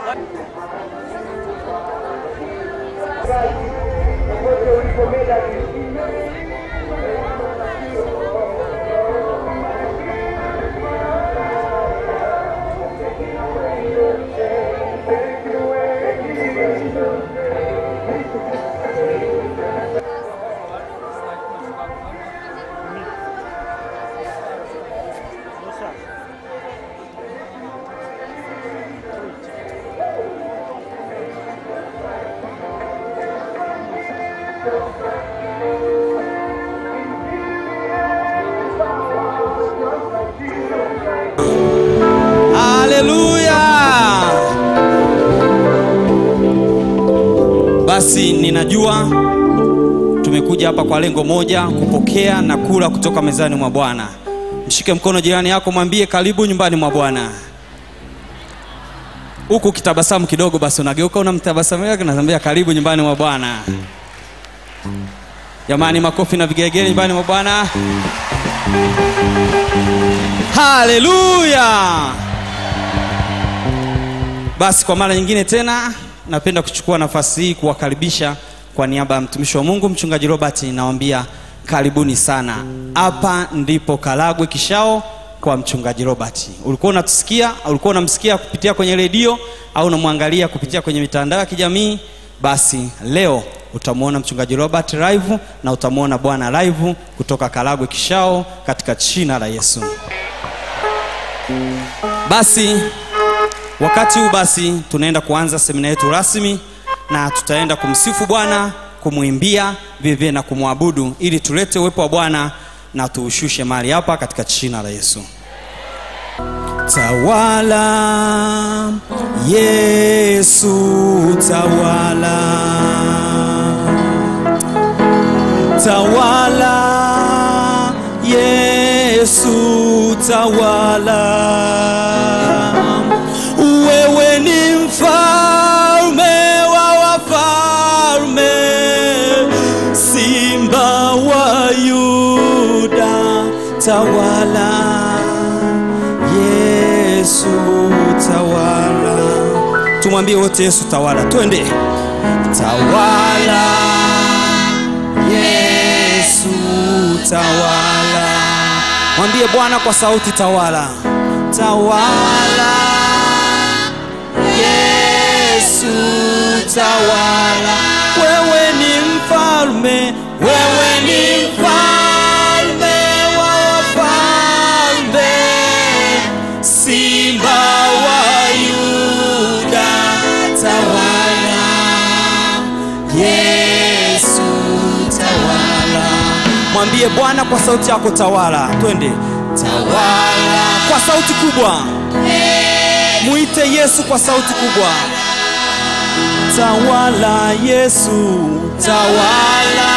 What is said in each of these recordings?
haleluya basi ninajua tumekuja hapa kwa lengo moja kupokea na kula kutoka mezani mwa bwana mshike mkono jirani yako mwambie karibu nyumbani mwa bwana huku ukitabasamu kidogo basi unageuka unamtabasamu yake naambia karibu nyumbani mwa bwana jamani makofi na vigelegele nyumbani mwa bwana haleluya basi kwa mara nyingine tena napenda kuchukua nafasi hii kuwakaribisha kwa niaba ya mtumishi wa mungu mchungaji robert nawambia karibuni sana hapa ndipo karagwe kishao kwa mchungaji robert ulikuwa unatusikia ulikuwa unamsikia kupitia kwenye redio au unamwangalia kupitia kwenye mitandao ya kijamii basi leo utamwona mchungaji robert live na utamwona bwana live kutoka karagwe kishao katika china la yesu basi wakati huu basi tunaenda kuanza semina yetu rasmi na tutaenda kumsifu bwana kumwimbia vilevile na kumwabudu ili tulete uwepo wa bwana na tuushushe mahali hapa katika jina la yesu tawala yesu tawala tawala yesu tawala wewe ni mfalme wa wafalme simba wa yuda tawala yesu tawala tumwambie wote yesu tawala twende tawala yesu tawala mwambie bwana kwa sauti tawala tawala yesu tawala wewe ni mfalme wewe ni mfalme wa wafalme simba wa yuda tawala yesu tawala mwambie bwana kwa sauti yako tawala twende tawala kwa sauti kubwa mwite yesu kwa sauti kubwa tawala yesu tawala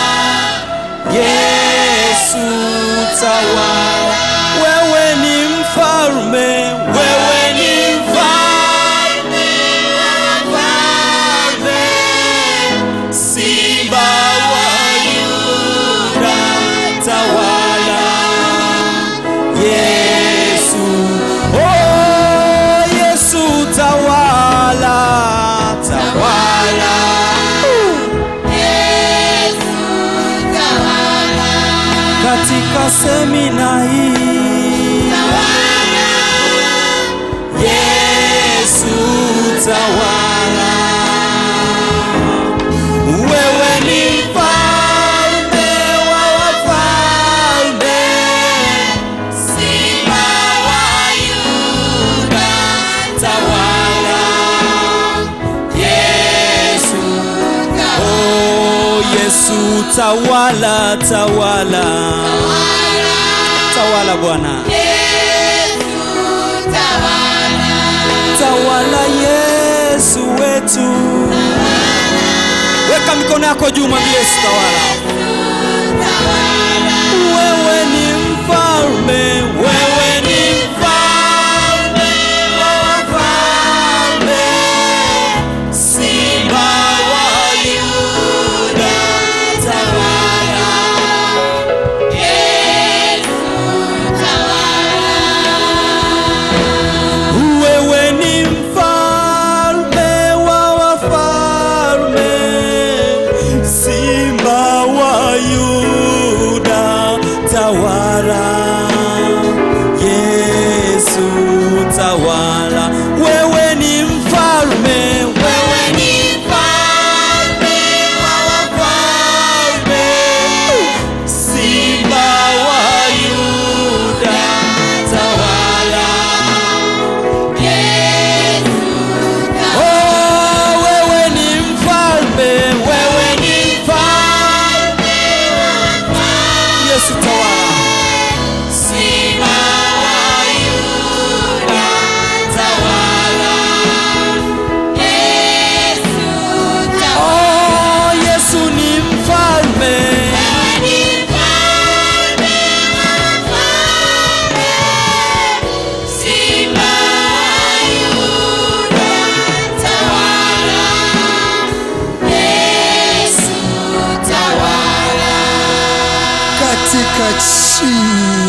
yesu tawala wewe ni mfalme wewe ni mfalme wa wafalme simba wa yuda tawala yesu oh yesu tawala tawala katika semina hii yesu tawala wewe ni mfalme wa wafalme simba wa yuda tawala yesu oh yesu tawala tawala tawala bwana tawala yesu wetu weka mikono yako juu mwambie yesu tawala wewe ni mfalme wewe ni mfalme wa wafalme simba wa yuda tawala wewe ni mfalme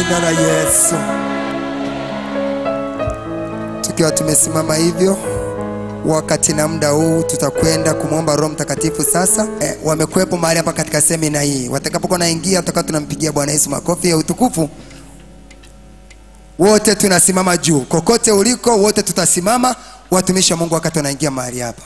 jina la Yesu. Tukiwa tumesimama hivyo wakati na muda huu tutakwenda kumwomba Roho Mtakatifu sasa. Eh, wamekuwepo mahali hapa katika semina hii, watakapokuwa naingia tutakuwa tunampigia Bwana Yesu makofi ya utukufu. Wote tunasimama juu, kokote uliko, wote tutasimama, watumishi wa Mungu, wakati wanaingia mahali hapa.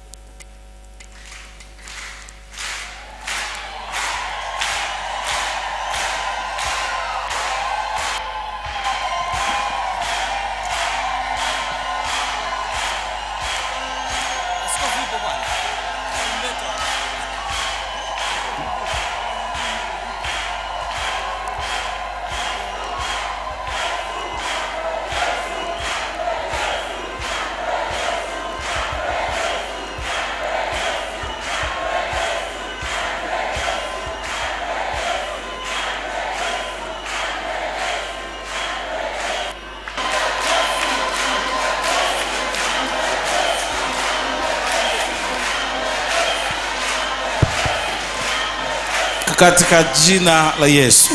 katika jina la Yesu.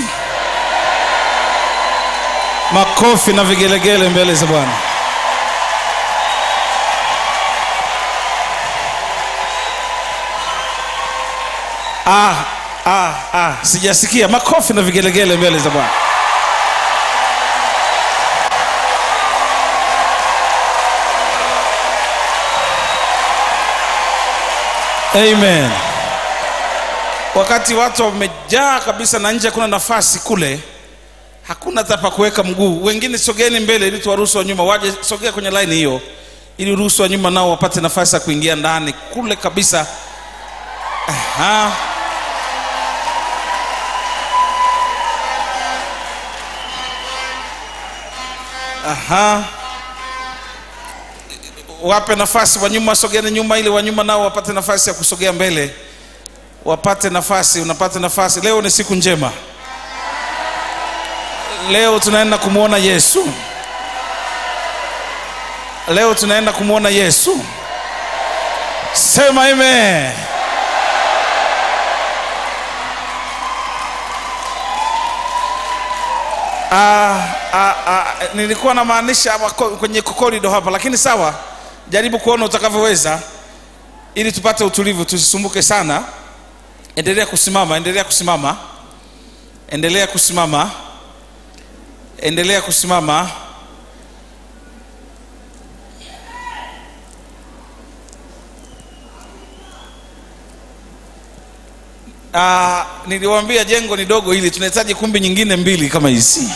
Makofi na vigelegele mbele za Bwana. Ah, ah, ah, sijasikia makofi na vigelegele mbele za Bwana. Amen. Wakati watu wamejaa kabisa na nje hakuna nafasi kule, hakuna hata pa kuweka mguu. Wengine sogeni mbele ili tuwaruhusu wa nyuma waje, sogea kwenye line hiyo ili uruhusu wa nyuma nao wapate nafasi ya kuingia ndani kule kabisa. Aha. Aha. Wape nafasi wa nyuma, sogeni nyuma ili wa nyuma nao wapate nafasi ya kusogea mbele wapate nafasi, unapata nafasi. Leo ni siku njema, leo tunaenda kumwona Yesu, leo tunaenda kumwona Yesu. Sema amen. Ah, ah, ah, nilikuwa namaanisha hapa ko- kwenye korido hapa, lakini sawa, jaribu kuona utakavyoweza ili tupate utulivu, tusisumbuke sana. Endelea kusimama, endelea kusimama, endelea kusimama, endelea kusimama. Ah, niliwaambia jengo ni dogo hili, tunahitaji kumbi nyingine mbili kama hizi.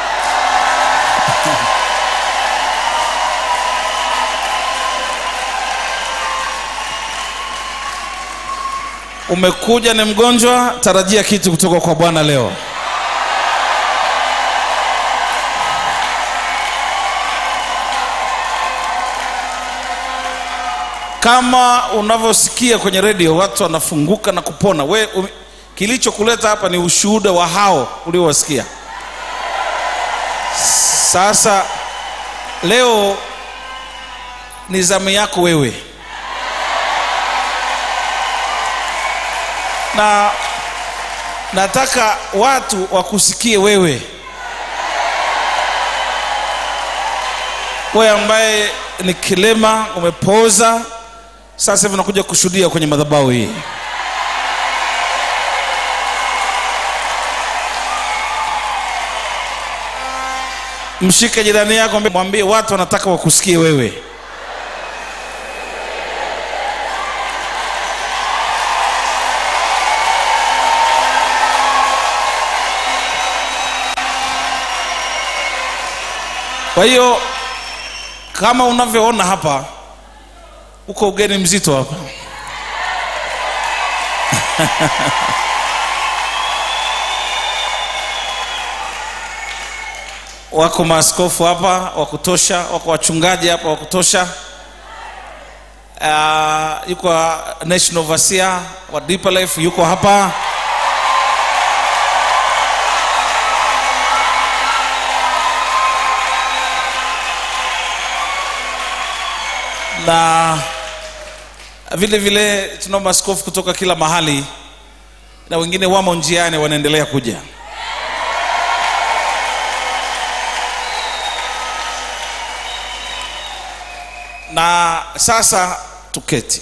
Umekuja ni mgonjwa, tarajia kitu kutoka kwa Bwana leo. Kama unavyosikia kwenye redio watu wanafunguka na kupona, we um, kilichokuleta hapa ni ushuhuda wa hao uliowasikia. Sasa leo ni zamu yako wewe. na nataka watu wakusikie wewe, wewe ambaye ni kilema, umepoza, sasa hivi unakuja kushuhudia kwenye madhabahu hii. Mshike jirani yako, mwambie watu wanataka wakusikie wewe. Kwa hiyo kama unavyoona hapa, uko ugeni mzito hapa wako maaskofu hapa wa kutosha, wako wachungaji hapa wa kutosha. Uh, yuko national overseer wa Deeper Life yuko hapa. na vile vile tunao maaskofu kutoka kila mahali na wengine wamo njiani wanaendelea kuja na sasa tuketi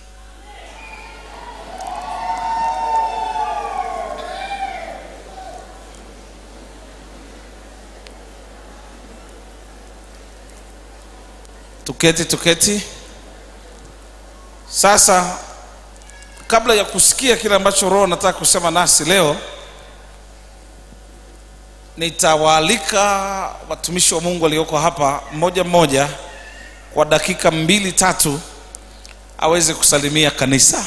tuketi tuketi sasa kabla ya kusikia kile ambacho roho nataka kusema nasi leo nitawaalika watumishi wa mungu walioko hapa mmoja mmoja kwa dakika mbili tatu aweze kusalimia kanisa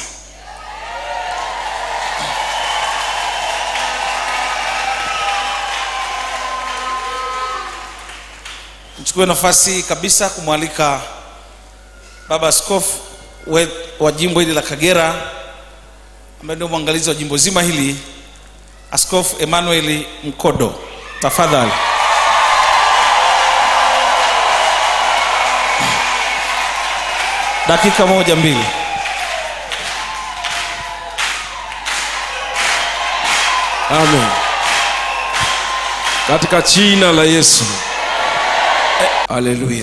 nichukue nafasi hii kabisa kumwalika baba askofu we- wa jimbo hili la kagera ambaye ndio mwangalizi wa jimbo zima hili askofu emmanuel mkodo tafadhali dakika moja mbili Amen. Katika jina la Yesu. Haleluya.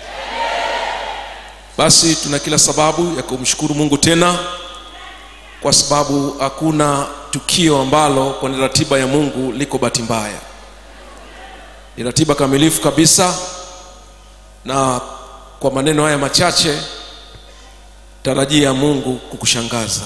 Basi tuna kila sababu ya kumshukuru Mungu tena kwa sababu hakuna tukio ambalo kwenye ratiba ya Mungu liko bahati mbaya. Ni ratiba kamilifu kabisa na kwa maneno haya machache tarajia Mungu kukushangaza.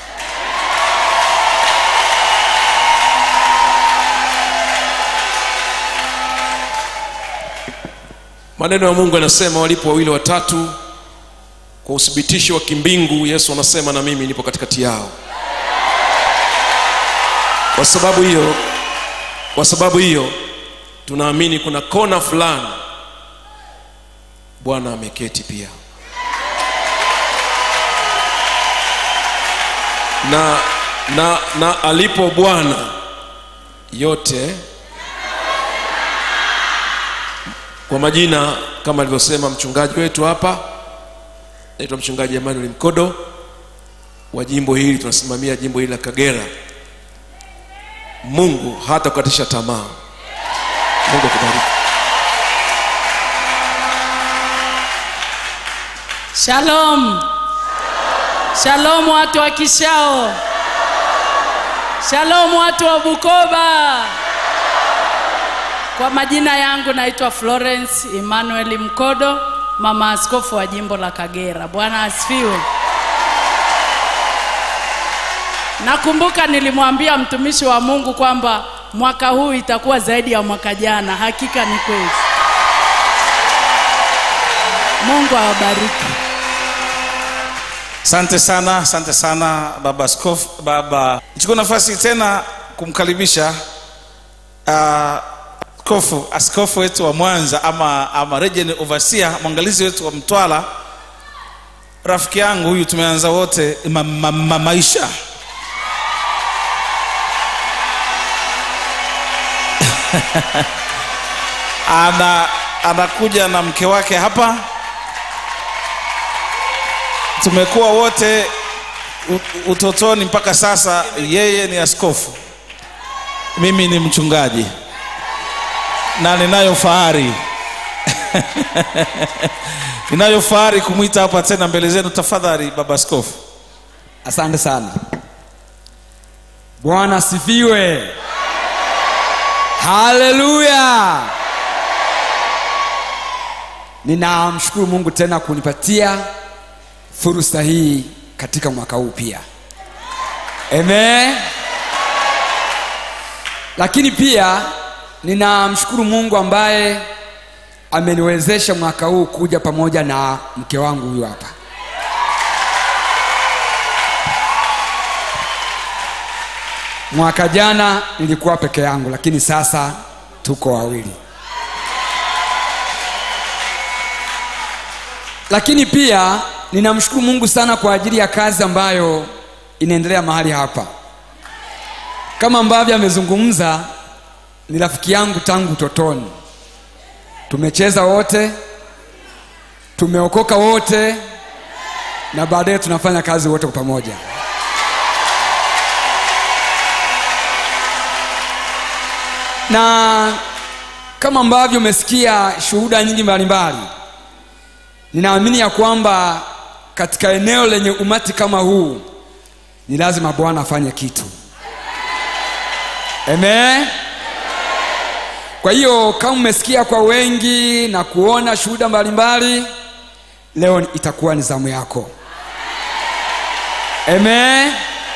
maneno ya mungu yanasema walipo wawili watatu kwa uthibitisho wa kimbingu yesu anasema na mimi nipo katikati yao kwa sababu hiyo kwa sababu hiyo tunaamini kuna kona fulani bwana ameketi pia na na na alipo bwana yote kwa majina kama alivyosema mchungaji wetu hapa naitwa mchungaji emmanuel mkodo wa jimbo hili tunasimamia jimbo hili la kagera mungu hata kukatisha tamaa mungu akubariki Shalom. Shalom watu wa Kishao. Shalom watu wa Bukoba. Kwa majina yangu naitwa Florence Emmanuel Mkodo, mama askofu wa jimbo la Kagera. Bwana asifiwe. Nakumbuka nilimwambia mtumishi wa Mungu kwamba mwaka huu itakuwa zaidi ya mwaka jana. Hakika ni kweli. Mungu awabariki. asante sana asante sana baba askofu baba nichukua nafasi tena kumkaribisha uh, askofu askofu wetu wa mwanza ama, ama region overseer mwangalizi wetu wa mtwara rafiki yangu huyu tumeanza wote ma, ma, ma, maisha ana anakuja na mke wake hapa tumekuwa wote u- utotoni mpaka sasa yeye ni askofu mimi ni mchungaji na ninayo fahari ninayo fahari kumwita hapa tena mbele zenu tafadhali baba askofu asante sana bwana asifiwe haleluya ninamshukuru mungu tena kunipatia fursa hii katika mwaka huu pia amen lakini pia ninamshukuru mungu ambaye ameniwezesha mwaka huu kuja pamoja na mke wangu huyu hapa mwaka jana nilikuwa peke yangu lakini sasa tuko wawili lakini pia ninamshukuru mungu sana kwa ajili ya kazi ambayo inaendelea mahali hapa kama ambavyo amezungumza ni rafiki yangu tangu utotoni tumecheza wote tumeokoka wote na baadaye tunafanya kazi wote kwa pamoja na kama ambavyo umesikia shuhuda nyingi mbalimbali ninaamini ya kwamba katika eneo lenye umati kama huu ni lazima bwana afanye kitu Amen. kwa hiyo kama mmesikia kwa wengi na kuona shuhuda mbalimbali leo itakuwa ni zamu yako Amen.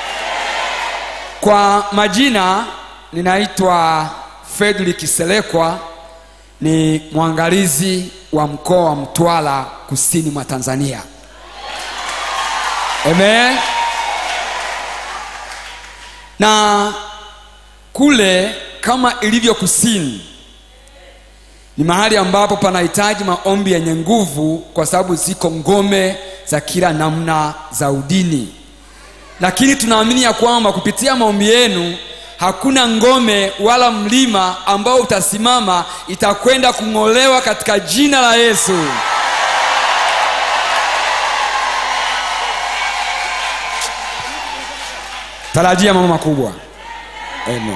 kwa majina ninaitwa fredrik selekwa ni mwangalizi wa mkoa wa mtwara kusini mwa tanzania Amen. na kule kama ilivyo kusini ni mahali ambapo panahitaji maombi yenye nguvu kwa sababu ziko ngome za kila namna za udini lakini tunaamini ya kwamba kupitia maombi yenu hakuna ngome wala mlima ambao utasimama itakwenda kung'olewa katika jina la yesu tarajia mambo makubwa Amen.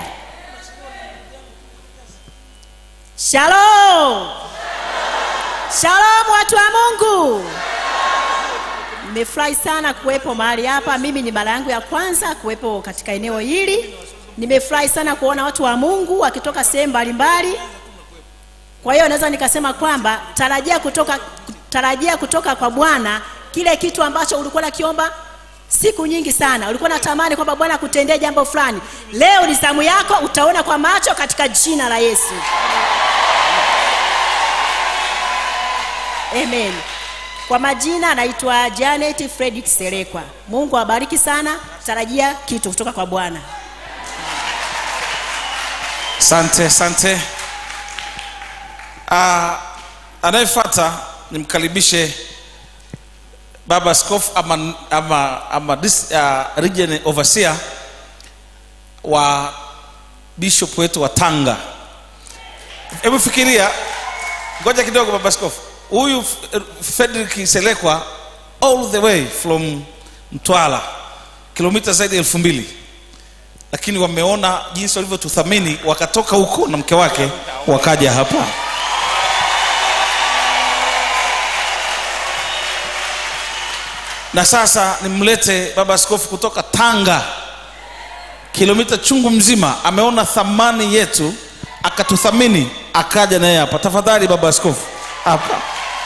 Shalom. Shalom watu wa Mungu. Nimefurahi sana kuwepo mahali hapa. Mimi ni mara yangu ya kwanza kuwepo katika eneo hili. Nimefurahi sana kuona watu wa Mungu wakitoka sehemu mbalimbali. Kwa hiyo naweza nikasema kwamba tarajia kutoka tarajia kutoka kwa Bwana kile kitu ambacho ulikuwa nakiomba siku nyingi sana. Ulikuwa natamani kwamba Bwana akutendee jambo fulani. Leo ni zamu yako, utaona kwa macho katika jina la Yesu. Amen. Kwa majina naitwa Janet Fredrick Selekwa. Mungu awabariki sana. Tarajia kitu kutoka kwa Bwana. asante asante uh, anayefuata nimkaribishe baba askofu ama, ama, ama dis, uh, region overseer wa bishop wetu wa tanga hebu fikiria ngoja kidogo baba askofu huyu F- frederick selekwa all the way from mtwara kilomita zaidi ya elfu mbili lakini wameona jinsi walivyotuthamini wakatoka huko na mke wake wakaja hapa na sasa nimlete baba askofu kutoka tanga kilomita chungu mzima ameona thamani yetu akatuthamini akaja naye hapa tafadhali baba askofu hapa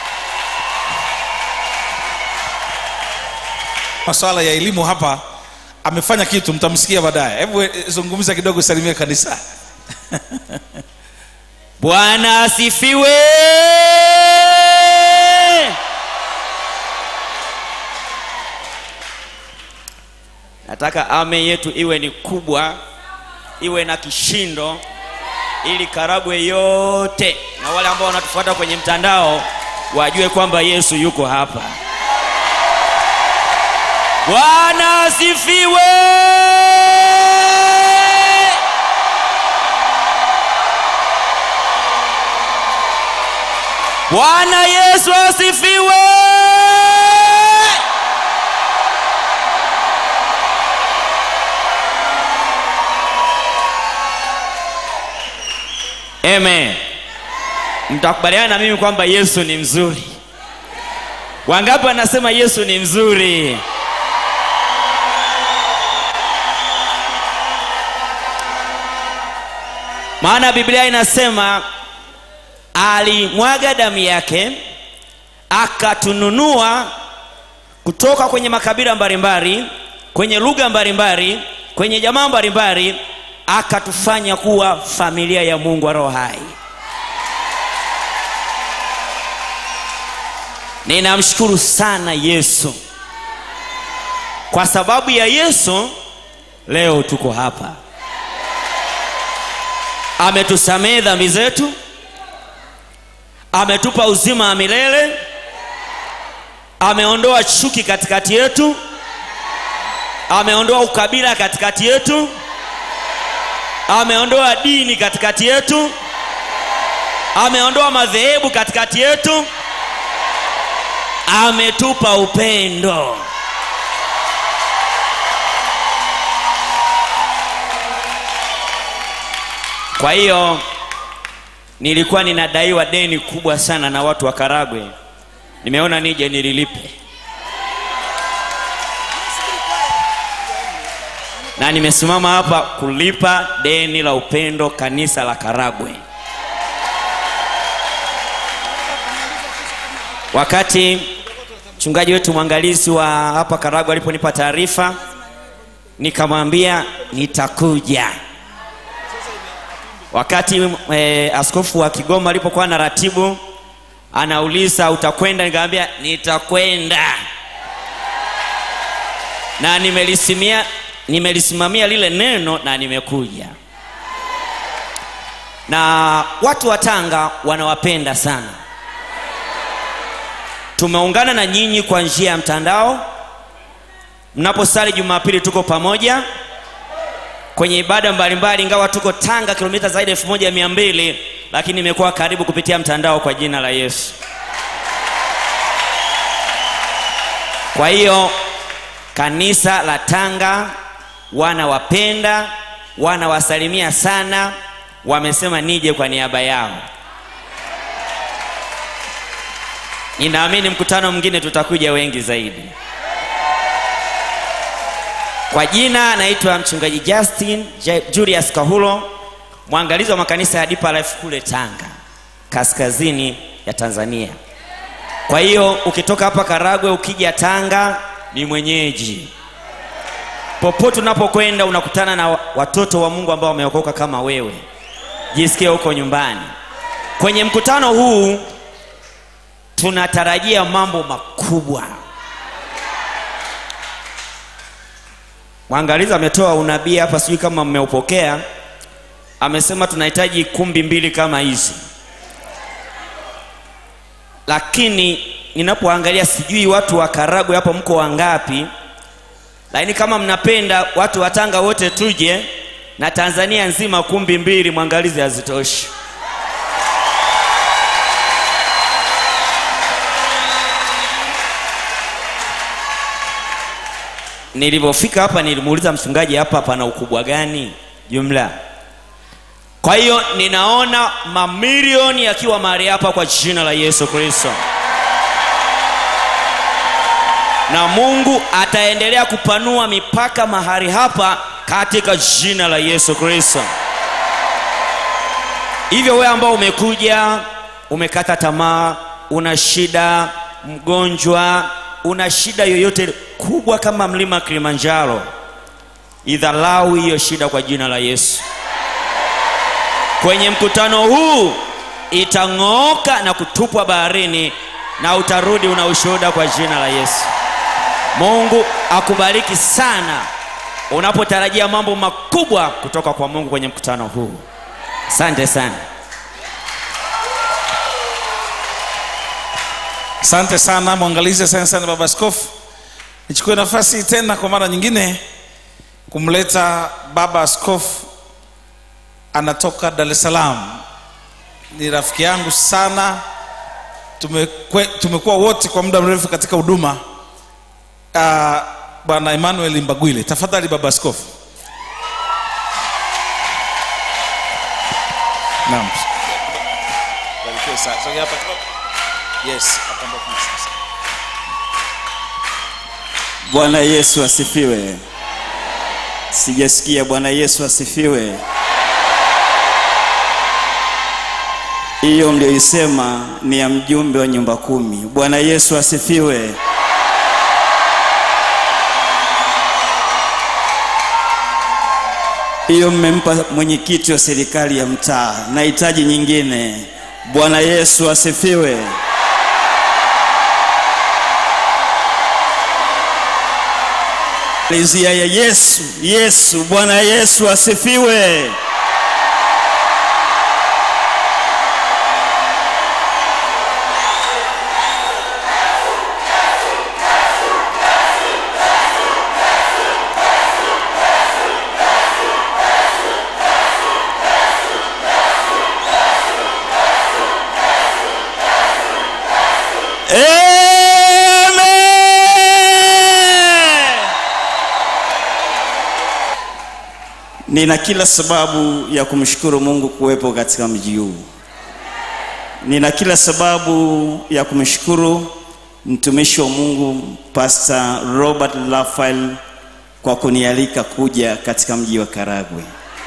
maswala ya elimu hapa amefanya kitu mtamsikia baadaye hebu eh, zungumza kidogo salimia kanisa bwana asifiwe nataka ame yetu iwe ni kubwa iwe na kishindo ili karagwe yote na wale ambao wanatufuata kwenye mtandao wajue kwamba yesu yuko hapa bwana asifiwe bwana yesu asifiwe amen mtakubaliana na mimi kwamba yesu ni mzuri wangapi wanasema yesu ni mzuri maana biblia inasema alimwaga damu yake akatununua kutoka kwenye makabila mbalimbali kwenye lugha mbalimbali kwenye jamaa mbalimbali akatufanya kuwa familia ya mungu wa roho hai ninamshukuru sana yesu kwa sababu ya yesu leo tuko hapa ametusamehe dhambi zetu ametupa uzima wa milele ameondoa chuki katikati yetu ameondoa ukabila katikati yetu ameondoa dini katikati yetu ameondoa madhehebu katikati yetu ametupa upendo kwa hiyo nilikuwa ninadaiwa deni kubwa sana na watu wa karagwe nimeona nije nililipe na nimesimama hapa kulipa deni la upendo kanisa la karagwe wakati mchungaji wetu mwangalizi wa hapa karagwe aliponipa taarifa nikamwambia nitakuja wakati eh, askofu wa kigoma alipokuwa na ratibu anauliza utakwenda nikamwambia nitakwenda na nimelisimia nimelisimamia lile neno na nimekuja na watu wa tanga wanawapenda sana tumeungana na nyinyi kwa njia ya mtandao mnaposali jumapili tuko pamoja kwenye ibada mbalimbali ingawa tuko tanga kilomita zaidi ya elfu moja mia mbili lakini imekuwa karibu kupitia mtandao kwa jina la yesu kwa hiyo kanisa la tanga wanawapenda wanawasalimia sana wamesema nije kwa niaba yao ninaamini mkutano mwingine tutakuja wengi zaidi kwa jina naitwa mchungaji justin J- julius kahulo mwangalizi wa makanisa ya Deeper Life kule tanga kaskazini ya tanzania kwa hiyo ukitoka hapa karagwe ukija tanga ni mwenyeji popote unapokwenda unakutana na watoto wa mungu ambao wameokoka kama wewe jisikie huko nyumbani kwenye mkutano huu tunatarajia mambo makubwa mwangalizi ametoa unabii hapa sijui kama mmeupokea amesema tunahitaji kumbi mbili kama hizi lakini ninapoangalia sijui watu wa karagwe hapo mko wangapi lakini kama mnapenda watu wa tanga wote tuje na tanzania nzima kumbi mbili mwangalizi hazitoshi nilivyofika hapa nilimuuliza mchungaji hapa pana ukubwa gani jumla kwa hiyo ninaona mamilioni yakiwa mahali hapa kwa jina la yesu kristo na mungu ataendelea kupanua mipaka mahali hapa katika jina la yesu kristo hivyo wewe ambao umekuja umekata tamaa una shida mgonjwa una shida yoyote kubwa kama mlima kilimanjaro idhalau hiyo shida kwa jina la yesu kwenye mkutano huu itang'ooka na kutupwa baharini na utarudi una ushuhuda kwa jina la yesu mungu akubariki sana unapotarajia mambo makubwa kutoka kwa mungu kwenye mkutano huu asante sana asante sana mwangalizi asante sana baba askofu nichukue nafasi tena kwa mara nyingine kumleta baba askofu anatoka dar es salaam ni rafiki yangu sana Tumekwe, tumekuwa wote kwa muda mrefu katika huduma uh, bwana emmanuel mbagwile tafadhali baba askofu naam Barikiwe sana. Sogea hapa kidogo. yes hapa ndo kuna sasa. Bwana Yesu asifiwe. Sijasikia Bwana Yesu asifiwe. Hiyo mlioisema ni ya mjumbe wa nyumba kumi. Bwana Yesu asifiwe. Hiyo mmempa mwenyekiti wa serikali ya mtaa. Nahitaji nyingine. Bwana Yesu asifiwe. Malizia ya Yesu, Yesu, Bwana Yesu asifiwe. Amen. Nina kila sababu ya kumshukuru Mungu kuwepo katika mji huu. Nina kila sababu ya kumshukuru mtumishi wa Mungu Pastor Robert Raphael kwa kunialika kuja katika mji wa Karagwe.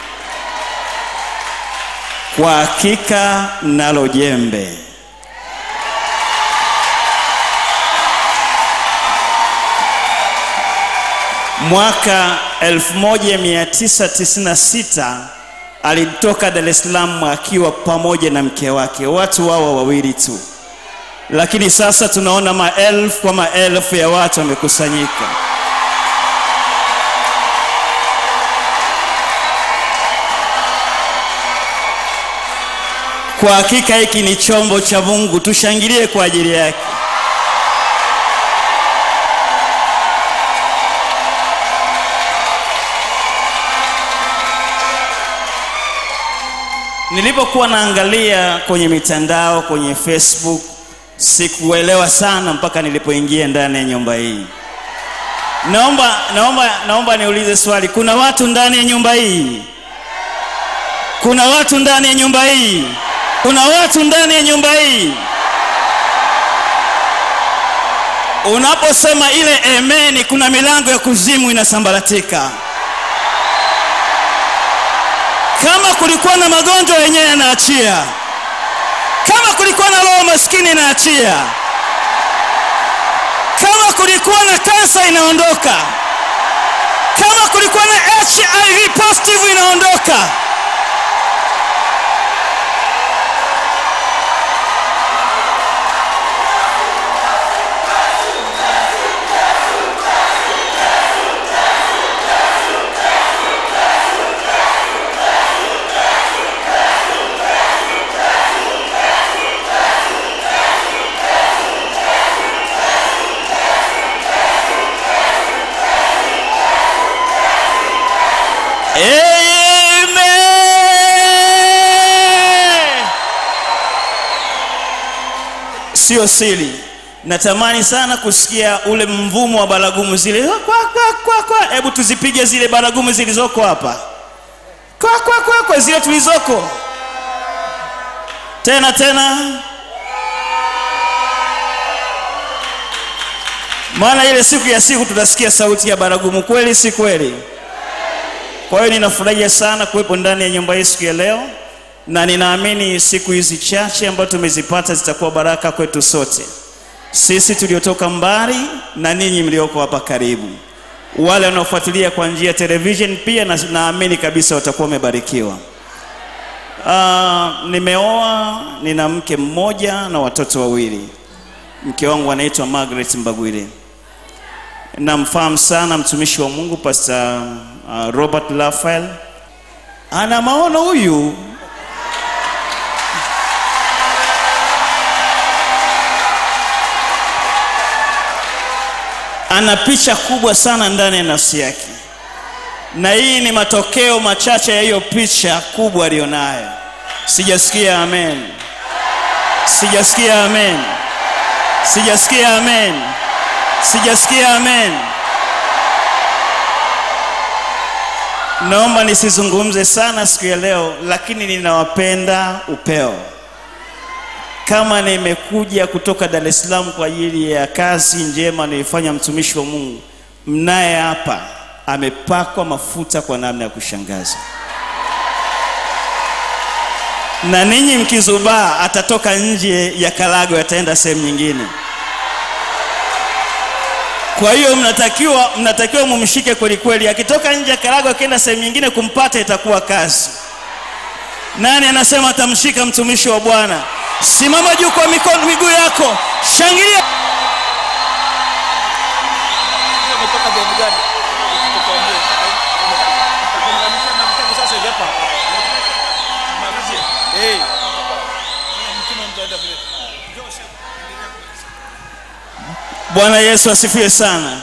Kwa hakika nalo jembe. Mwaka 1996 alitoka Dar es Salaam akiwa pamoja na mke wake, watu wao wawili tu, lakini sasa tunaona maelfu kwa maelfu ya watu wamekusanyika. Kwa hakika hiki ni chombo cha Mungu, tushangilie kwa ajili yake. Nilipokuwa naangalia kwenye mitandao, kwenye Facebook, sikuelewa sana mpaka nilipoingia ndani ya nyumba hii. Naomba, naomba, naomba niulize swali, kuna watu ndani ya nyumba hii? Kuna watu ndani ya nyumba hii? Kuna watu ndani ya nyumba hii? Unaposema ile emeni, kuna milango ya kuzimu inasambaratika. Kama kulikuwa na magonjwa yenyewe yanaachia, kama kulikuwa na roho maskini inaachia, kama kulikuwa na kansa inaondoka, kama kulikuwa na HIV positive inaondoka. Amen. Sio siri, natamani sana kusikia ule mvumo wa baragumu zile kwa kwa kwa kwa. Hebu tuzipige zile baragumu zilizoko hapa kwa kwa kwa kwa, zile tulizoko tena tena, maana ile siku ya siku tutasikia sauti ya baragumu, kweli si kweli? Kwa hiyo ninafurahia sana kuwepo ndani ya nyumba hii siku ya leo, na ninaamini siku hizi chache ambazo tumezipata zitakuwa baraka kwetu sote, sisi tuliotoka mbali na ninyi mlioko hapa karibu, wale wanaofuatilia kwa njia ya television pia, na naamini kabisa watakuwa wamebarikiwa. Uh, nimeoa, nina mke mmoja na watoto wawili. Mke wangu anaitwa Margaret Mbagwire namfahamu sana mtumishi wa Mungu Pastor uh, Robert Raphael. Ana maono huyu. Ana picha kubwa sana ndani ya nafsi yake, na hii ni matokeo machache ya hiyo picha kubwa aliyonayo. Sijasikia amen, sijasikia amen, sijasikia amen. Sijasikia amen. Naomba nisizungumze sana siku ya leo, lakini ninawapenda upeo. Kama nimekuja kutoka Dar es Salaam kwa ajili ya kazi njema nilifanya mtumishi wa Mungu, mnaye hapa amepakwa mafuta kwa namna ya kushangaza, na ninyi mkizubaa, atatoka nje ya Karagwe, ataenda sehemu nyingine. Kwa hiyo mnatakiwa mnatakiwa mumshike kweli kweli. Akitoka nje ya Karagwe akienda sehemu nyingine, kumpata itakuwa kazi. Nani anasema atamshika mtumishi wa Bwana? Simama juu kwa mikono, miguu yako, shangilia. Bwana Yesu asifiwe sana.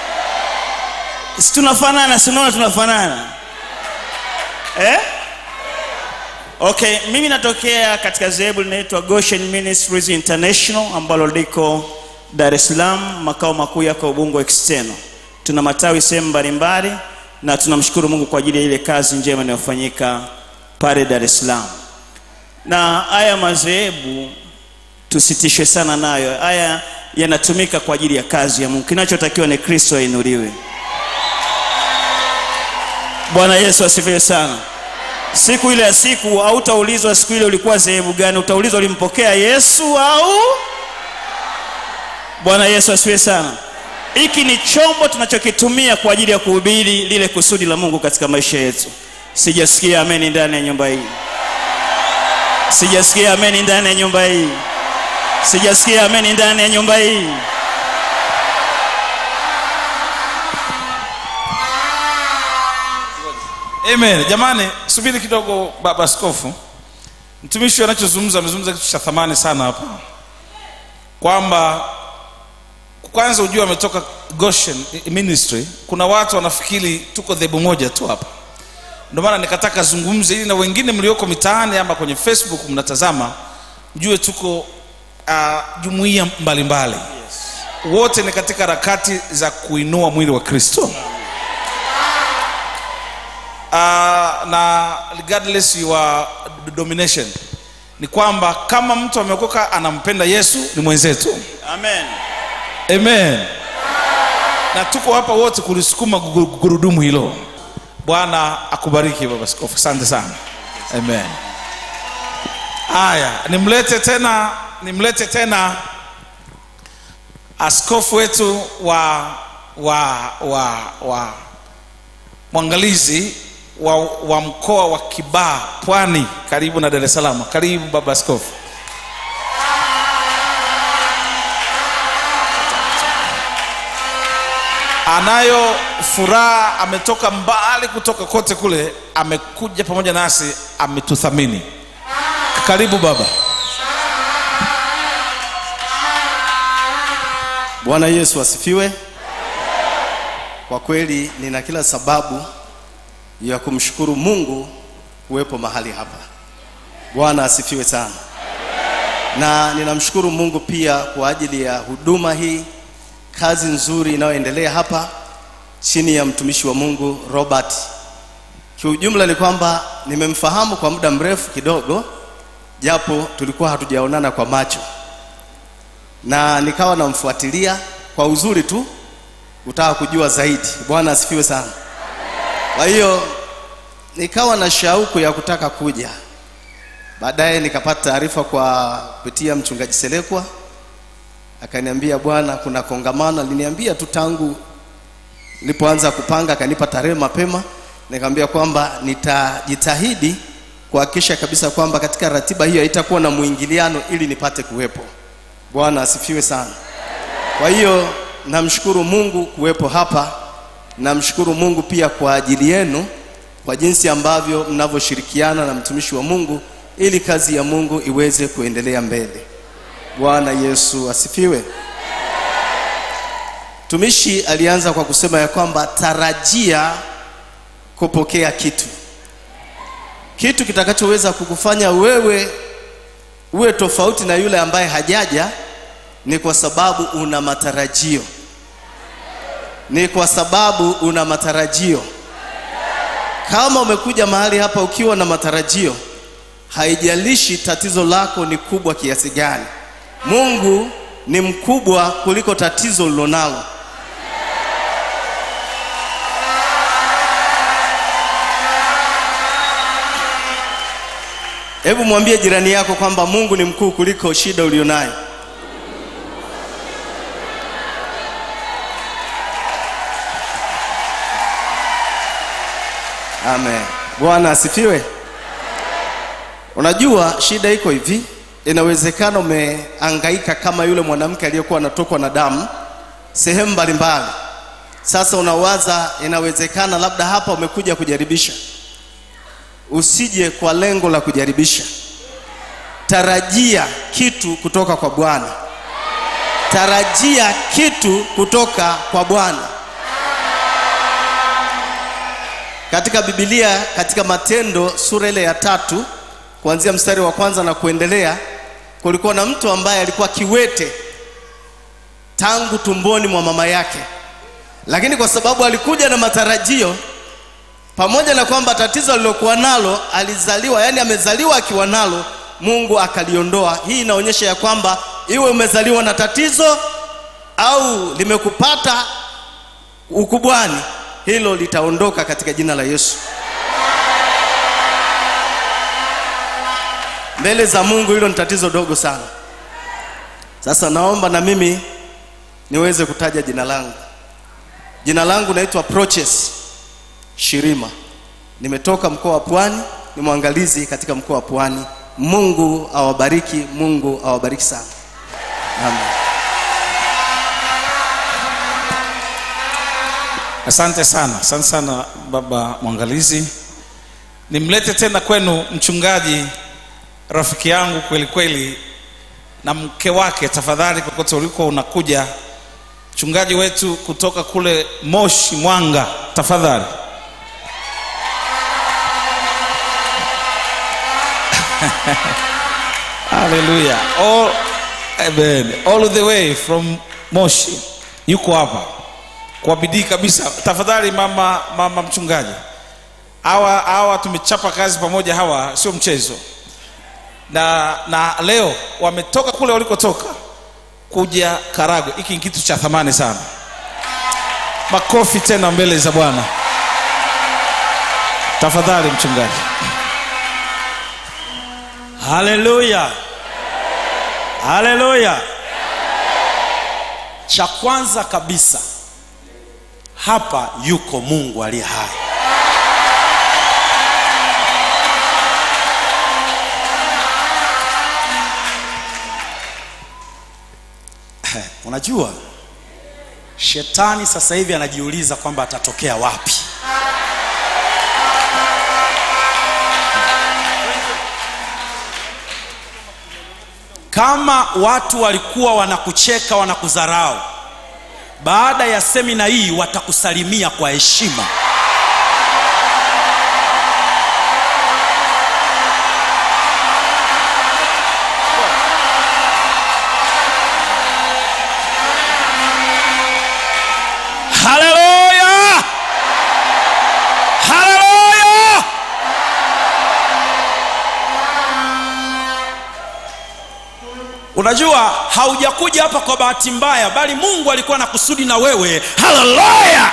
Si tunafanana, si unaona tunafanana eh? Okay, mimi natokea katika dhehebu linaitwa Goshen Ministries International ambalo liko Dar es Salaam, makao makuu yako Ubungo External. Tuna matawi sehemu mbalimbali na tunamshukuru Mungu kwa ajili ya ile kazi njema inayofanyika pale Dar es Salaam. Na haya madhehebu tusitishwe sana nayo. Haya yanatumika kwa ajili ya kazi ya mungu kinachotakiwa ni kristo ainuliwe bwana yesu asifiwe sana siku ile ya siku hautaulizwa siku ile ulikuwa sehemu gani utaulizwa ulimpokea yesu au bwana yesu asifiwe sana hiki ni chombo tunachokitumia kwa ajili ya kuhubiri lile kusudi la mungu katika maisha yetu sijasikia ameni ndani ya nyumba hii sijasikia ameni ndani ya nyumba hii sijasikia ameni ndani ya nyumba hii amen jamani subiri kidogo baba askofu mtumishi anachozungumza amezungumza kitu cha thamani sana hapa kwamba kwanza ujue ametoka goshen ministry kuna watu wanafikiri tuko dhebu moja tu hapa ndio maana nikataka zungumze ili na wengine mlioko mitaani ama kwenye facebook mnatazama mjue tuko uh, jumuiya mbalimbali yes. wote ni katika harakati za kuinua mwili wa kristo uh, na regardless your domination ni kwamba kama mtu ameokoka anampenda yesu ni mwenzetu amen amen na tuko hapa wote kulisukuma gu- gu- gurudumu hilo bwana akubariki baba skofu asante sana amen haya nimlete tena nimlete tena askofu wetu wa wa wa wa mwangalizi wa, wa mkoa wa kibaa pwani karibu na dar es salaam karibu baba askofu anayo furaha ametoka mbali kutoka kote kule amekuja pamoja nasi ametuthamini karibu baba bwana yesu asifiwe kwa kweli nina kila sababu ya kumshukuru mungu kuwepo mahali hapa bwana asifiwe sana na ninamshukuru mungu pia kwa ajili ya huduma hii kazi nzuri inayoendelea hapa chini ya mtumishi wa mungu robert kiujumla ni kwamba nimemfahamu kwa muda mrefu kidogo japo tulikuwa hatujaonana kwa macho na nikawa namfuatilia kwa uzuri tu kutaka kujua zaidi bwana asifiwe sana kwa hiyo nikawa na shauku ya kutaka kuja baadaye nikapata taarifa kwa kupitia mchungaji selekwa akaniambia bwana kuna kongamano aliniambia tu tangu nilipoanza kupanga akanipa tarehe mapema nikamwambia kwamba nitajitahidi kuhakikisha kabisa kwamba katika ratiba hiyo haitakuwa na mwingiliano ili nipate kuwepo bwana asifiwe sana kwa hiyo namshukuru mungu kuwepo hapa namshukuru mungu pia kwa ajili yenu kwa jinsi ambavyo mnavyoshirikiana na mtumishi wa mungu ili kazi ya mungu iweze kuendelea mbele bwana yesu asifiwe mtumishi alianza kwa kusema ya kwamba tarajia kupokea kitu kitu kitakachoweza kukufanya wewe uwe tofauti na yule ambaye hajaja ni kwa sababu una matarajio ni kwa sababu una matarajio kama umekuja mahali hapa ukiwa na matarajio haijalishi tatizo lako ni kubwa kiasi gani mungu ni mkubwa kuliko tatizo lilonalo hebu mwambie jirani yako kwamba mungu ni mkuu kuliko shida ulionayo amen bwana asifiwe unajua shida iko hivi inawezekana umeangaika kama yule mwanamke aliyekuwa anatokwa na damu sehemu mbalimbali sasa unawaza inawezekana labda hapa umekuja kujaribisha usije kwa lengo la kujaribisha tarajia kitu kutoka kwa bwana tarajia kitu kutoka kwa bwana katika bibilia katika matendo sura ile ya tatu kuanzia mstari wa kwanza na kuendelea kulikuwa na mtu ambaye alikuwa kiwete tangu tumboni mwa mama yake lakini kwa sababu alikuja na matarajio pamoja na kwamba tatizo alilokuwa nalo alizaliwa yani amezaliwa akiwa nalo mungu akaliondoa hii inaonyesha ya kwamba iwe umezaliwa na tatizo au limekupata ukubwani hilo litaondoka katika jina la yesu mbele za mungu hilo ni tatizo dogo sana sasa naomba na mimi niweze kutaja jina langu jina langu naitwa proches shirima nimetoka mkoa wa pwani ni mwangalizi katika mkoa wa pwani mungu awabariki mungu awabariki sana amen asante sana asante sana baba mwangalizi nimlete tena kwenu mchungaji rafiki yangu kweli kweli na mke wake tafadhali kokote uliko unakuja mchungaji wetu kutoka kule moshi mwanga tafadhali haleluya all, amen. all the way from moshi yuko hapa kwa bidii kabisa tafadhali mama mama mchungaji hawa hawa tumechapa kazi pamoja hawa sio mchezo na na leo wametoka kule walikotoka kuja karagwe hiki ni kitu cha thamani sana makofi tena mbele za bwana tafadhali mchungaji haleluya haleluya cha kwanza kabisa hapa yuko mungu aliye hai unajua shetani sasa hivi anajiuliza kwamba atatokea wapi kama watu walikuwa wanakucheka wanakudharau baada ya semina hii watakusalimia kwa heshima haleluya haleluya unajua haujakuja hapa kwa bahati mbaya bali mungu alikuwa na kusudi na wewe haleluya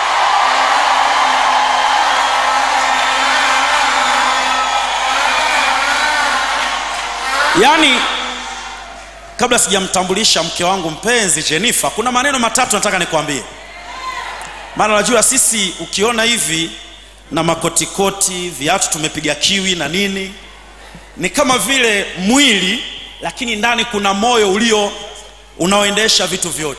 yaani kabla sijamtambulisha mke wangu mpenzi jenifa kuna maneno matatu nataka nikwambie maana unajua sisi ukiona hivi na makotikoti viatu tumepiga kiwi na nini ni kama vile mwili lakini ndani kuna moyo ulio unaoendesha vitu vyote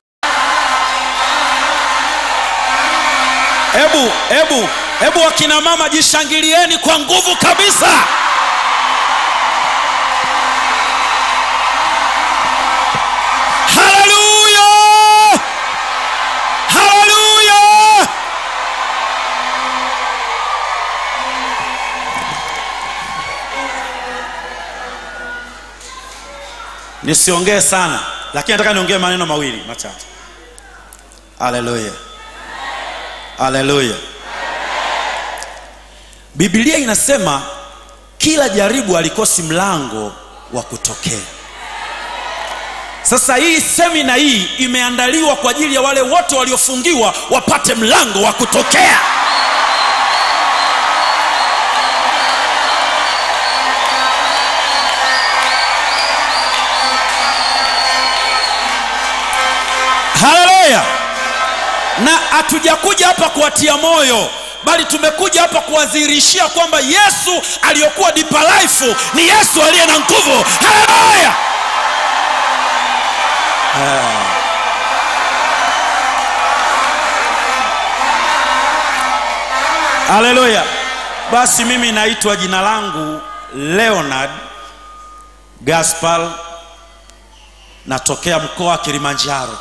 hebu hebu hebu wakina mama jishangilieni kwa nguvu kabisa haleluya haleluya nisiongee sana lakini nataka niongee maneno mawili machache haleluya haleluya bibilia inasema kila jaribu alikosi mlango wa kutokea sasa hii semina hii imeandaliwa kwa ajili ya wale wote waliofungiwa wapate mlango wa kutokea haleluya na hatujakuja hapa kuwatia moyo bali tumekuja hapa kuwadhihirishia kwamba yesu aliyokuwa deeper life ni yesu aliye na nguvu haleluya haleluya basi mimi naitwa jina langu leonard gaspar natokea mkoa wa kilimanjaro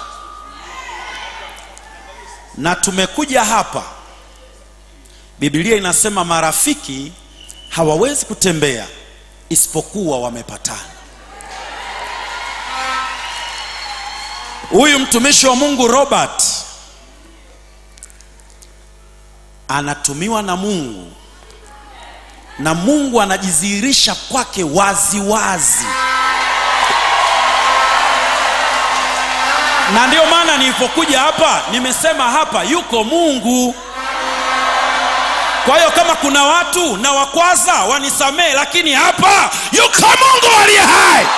na tumekuja hapa bibilia inasema marafiki hawawezi kutembea isipokuwa wamepatana huyu mtumishi wa mungu robert anatumiwa na mungu na mungu anajidhihirisha kwake wazi wazi na ndio maana nilipokuja hapa nimesema hapa yuko mungu kwa hiyo kama kuna watu na wakwaza wanisamee lakini hapa yuko mungu aliye hai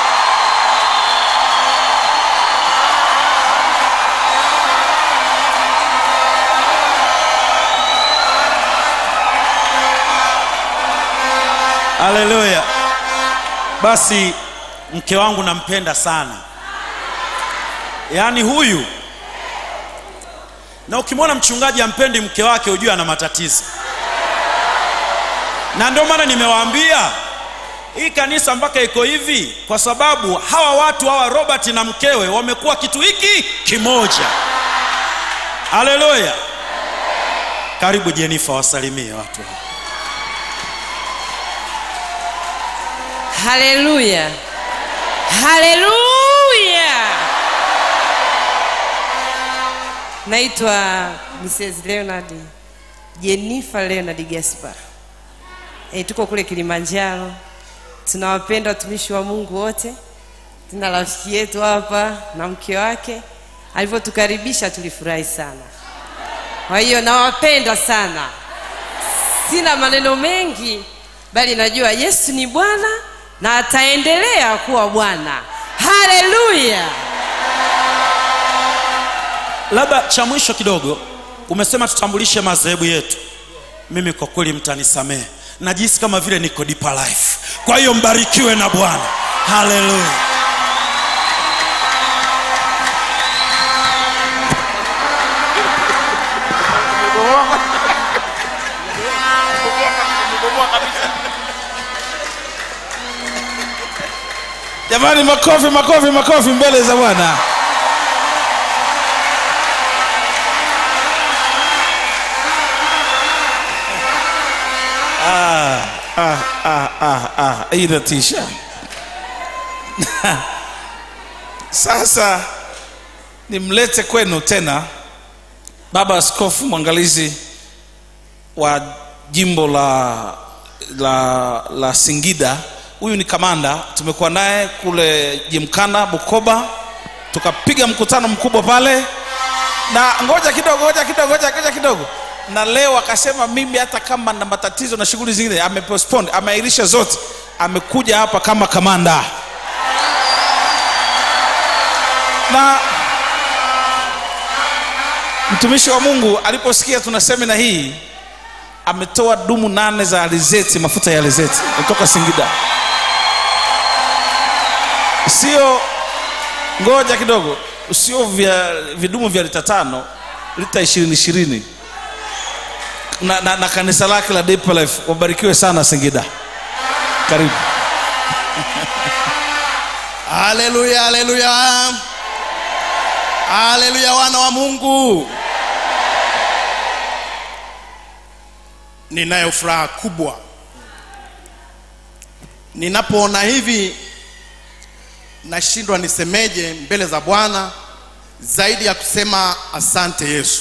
haleluya basi mke wangu nampenda sana yaani huyu na ukimwona mchungaji ampendi mke wake hujue ana matatizo na ndio maana nimewaambia hii kanisa mpaka iko hivi kwa sababu hawa watu hawa robert na mkewe wamekuwa kitu hiki kimoja haleluya karibu jenifa wasalimie watu hawa. haleluya haleluya naitwa mrs leonard jennifer leonard gaspar e, tuko kule kilimanjaro tunawapenda watumishi wa mungu wote tuna rafiki yetu hapa na mke wake alivyotukaribisha tulifurahi sana kwa hiyo nawapenda sana sina maneno mengi bali najua yesu ni bwana na ataendelea kuwa bwana haleluya labda cha mwisho kidogo umesema tutambulishe madhehebu yetu mimi kwa kweli mtanisamehe najisi kama vile niko deeper life kwa hiyo mbarikiwe na bwana haleluya jamani makofi makofi makofi mbele za bwana ah, ah, ah, ah, ah. hii inatisha sasa nimlete kwenu tena baba askofu mwangalizi wa jimbo la la la singida huyu ni kamanda tumekuwa naye kule jimkana bukoba tukapiga mkutano mkubwa pale na ngoja kidogo ngoja kidogo ngoja ngoja kidogo na leo akasema mimi hata kama na matatizo na shughuli zingine amepostpone ameairisha zote amekuja hapa kama kamanda na mtumishi wa mungu aliposikia tuna semina hii ametoa dumu nane za alizeti mafuta ya alizeti kutoka singida sio ngoja kidogo sio vya vidumu vya lita tano lita ishirini ishirini na, na, na kanisa lake la Deep Life wabarikiwe sana singida karibu haleluya haleluya haleluya wana wa mungu ninayo furaha kubwa ninapoona hivi nashindwa nisemeje mbele za bwana zaidi ya kusema asante yesu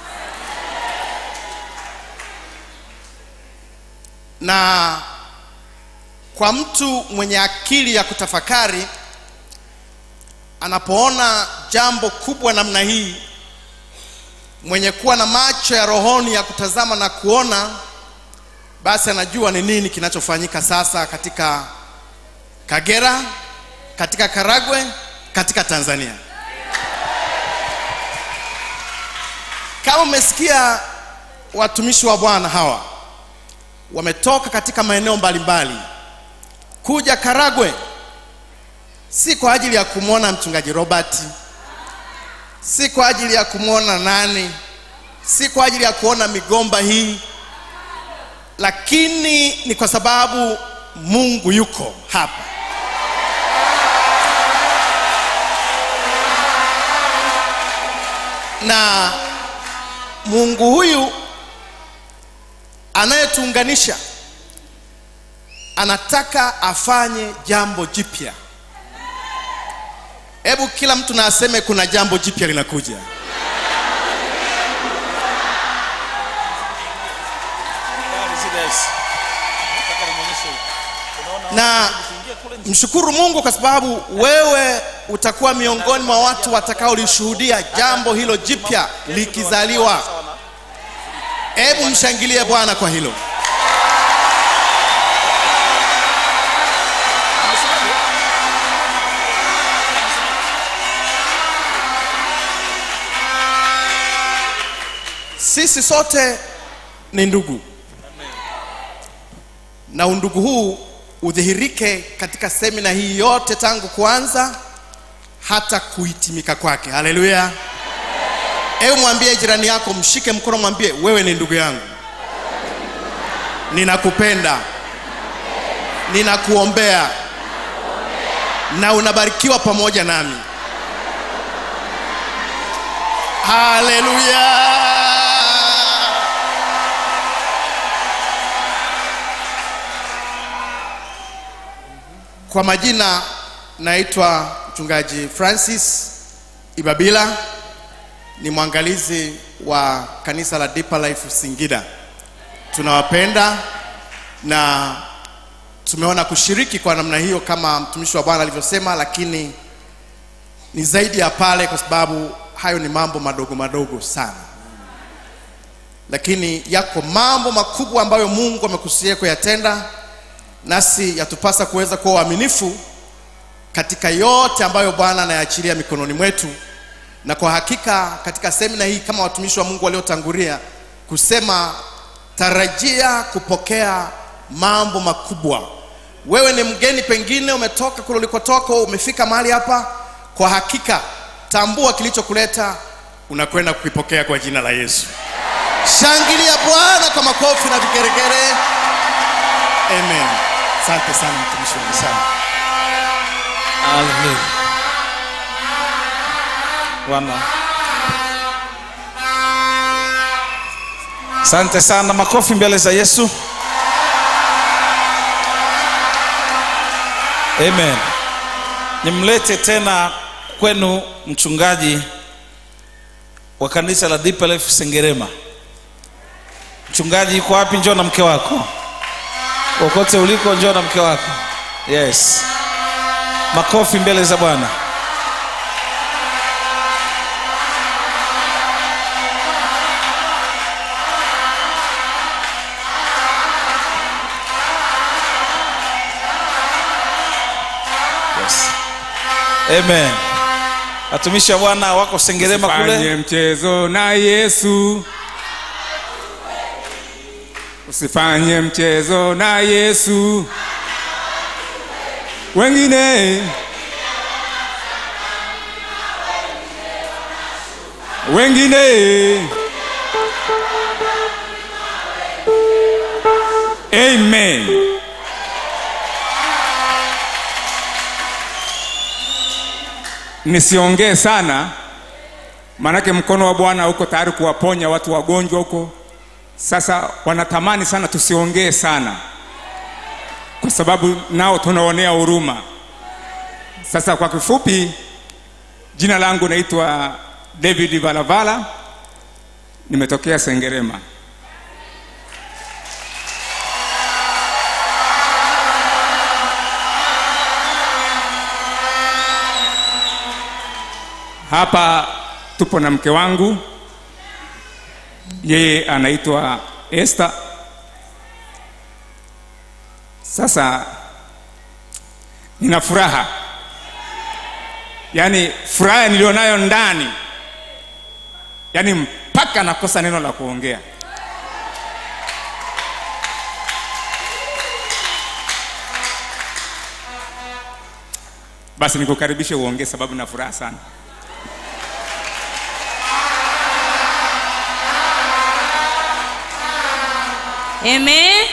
na kwa mtu mwenye akili ya kutafakari anapoona jambo kubwa namna hii mwenye kuwa na macho ya rohoni ya kutazama na kuona basi anajua ni nini kinachofanyika sasa katika kagera katika karagwe katika tanzania kama umesikia watumishi wa bwana hawa wametoka katika maeneo mbalimbali kuja karagwe si kwa ajili ya kumwona mchungaji robert si kwa ajili ya kumwona nani si kwa ajili ya kuona migomba hii lakini ni kwa sababu mungu yuko hapa na mungu huyu anayetuunganisha anataka afanye jambo jipya hebu kila mtu na aseme kuna jambo jipya linakuja na mshukuru mungu kwa sababu wewe utakuwa miongoni mwa watu watakaolishuhudia jambo hilo jipya likizaliwa hebu mshangilie bwana kwa hilo sisi sote ni ndugu na undugu huu udhihirike katika semina hii yote tangu kuanza hata kuhitimika kwake haleluya hebu mwambie jirani yako mshike mkono mwambie wewe ni ndugu yangu ninakupenda ninakuombea na unabarikiwa pamoja nami haleluya kwa majina naitwa mchungaji francis ibabila ni mwangalizi wa kanisa la Deeper Life Singida. Tunawapenda na tumeona kushiriki kwa namna hiyo kama mtumishi wa Bwana alivyosema, lakini ni zaidi ya pale, kwa sababu hayo ni mambo madogo madogo sana, lakini yako mambo makubwa ambayo Mungu amekusudia kuyatenda, nasi yatupasa kuweza kuwa waaminifu katika yote ambayo Bwana anayaachilia mikononi mwetu na kwa hakika katika semina hii kama watumishi wa Mungu waliotangulia kusema, tarajia kupokea mambo makubwa. Wewe ni mgeni, pengine umetoka kule ulikotoka, umefika mahali hapa, kwa hakika tambua kilichokuleta, unakwenda kukipokea kwa jina la Yesu. Shangilia Bwana kwa makofi na vigeregere. Amen. Asante sana mtumishi wangu sana. Amen. Bwana. Asante sana, makofi mbele za Yesu. Amen. Nimlete tena kwenu mchungaji wa kanisa la Deeper Life Sengerema. Mchungaji yuko wapi? Njoo na mke wako. Kokote uliko, njoo na mke wako. Yes. Makofi mbele za Bwana. Yes. Amen. Watumishi wa Bwana wako Sengerema Usifanye kule. mchezo na Yesu, usifanye mchezo na Yesu. Wengine wengine, amen. Nisiongee sana, maanake mkono wa Bwana uko tayari kuwaponya watu wagonjwa huko. Sasa wanatamani sana tusiongee sana, kwa sababu nao tunaonea huruma. Sasa kwa kifupi, jina langu naitwa David Valavala, nimetokea Sengerema. Hapa tupo na mke wangu, yeye anaitwa Esther. Sasa nina furaha, yaani furaha nilionayo ndani, yaani mpaka nakosa neno la kuongea. Basi nikukaribishe uongee, sababu na furaha sana. Amen.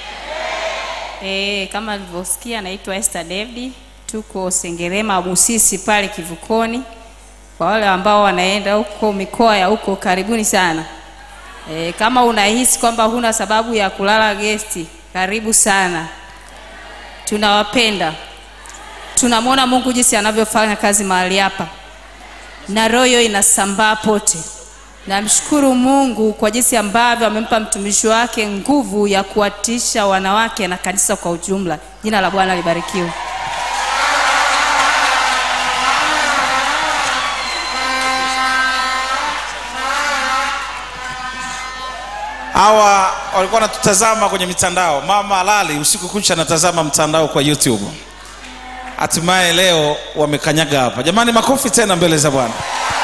Eh, kama alivyosikia naitwa Esther David, tuko Sengerema Busisi pale Kivukoni. Kwa wale ambao wanaenda huko mikoa ya huko, karibuni sana. E, kama unahisi kwamba huna sababu ya kulala gesti, karibu sana. Tunawapenda, tunamwona Mungu jinsi anavyofanya kazi mahali hapa, na roho hiyo inasambaa pote. Namshukuru Mungu kwa jinsi ambavyo amempa mtumishi wake nguvu ya kuwatisha wanawake na kanisa kwa ujumla. Jina la Bwana libarikiwe. hawa walikuwa wanatutazama kwenye mitandao mama alali usiku kucha anatazama mtandao kwa youtube hatimaye leo wamekanyaga hapa jamani makofi tena mbele za bwana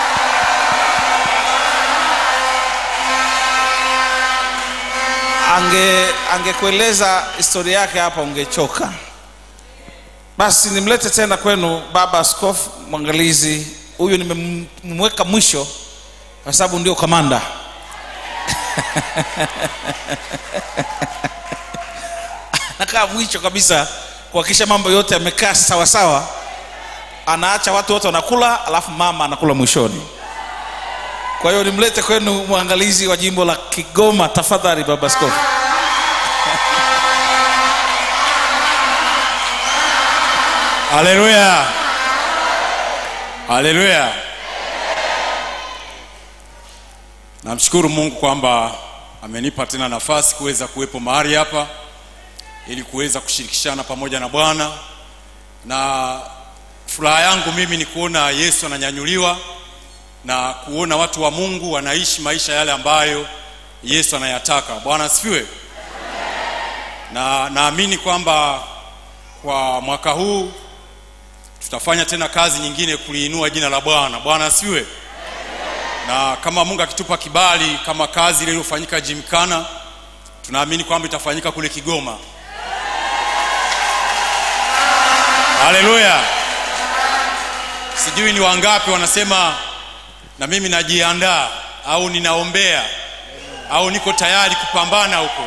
ange angekueleza historia yake hapa ungechoka basi nimlete tena kwenu baba askofu mwangalizi huyu nimemweka mwisho kwa sababu ndio kamanda anakaa mwisho kabisa kuhakikisha mambo yote yamekaa sawasawa anaacha watu wote wanakula alafu mama anakula mwishoni kwa hiyo nimlete kwenu mwangalizi wa jimbo la kigoma tafadhali baba askofu haleluya haleluya namshukuru mungu kwamba amenipa tena nafasi kuweza kuwepo mahali hapa ili kuweza kushirikishana pamoja na bwana na furaha yangu mimi ni kuona yesu ananyanyuliwa na kuona watu wa mungu wanaishi maisha yale ambayo yesu anayataka bwana asifiwe na naamini kwamba kwa mwaka huu tutafanya tena kazi nyingine kuliinua jina la bwana bwana asiwe na kama mungu akitupa kibali kama kazi ile iliyofanyika jimkana tunaamini kwamba itafanyika kule kigoma haleluya sijui ni wangapi wanasema na mimi najiandaa au ninaombea au niko tayari kupambana huko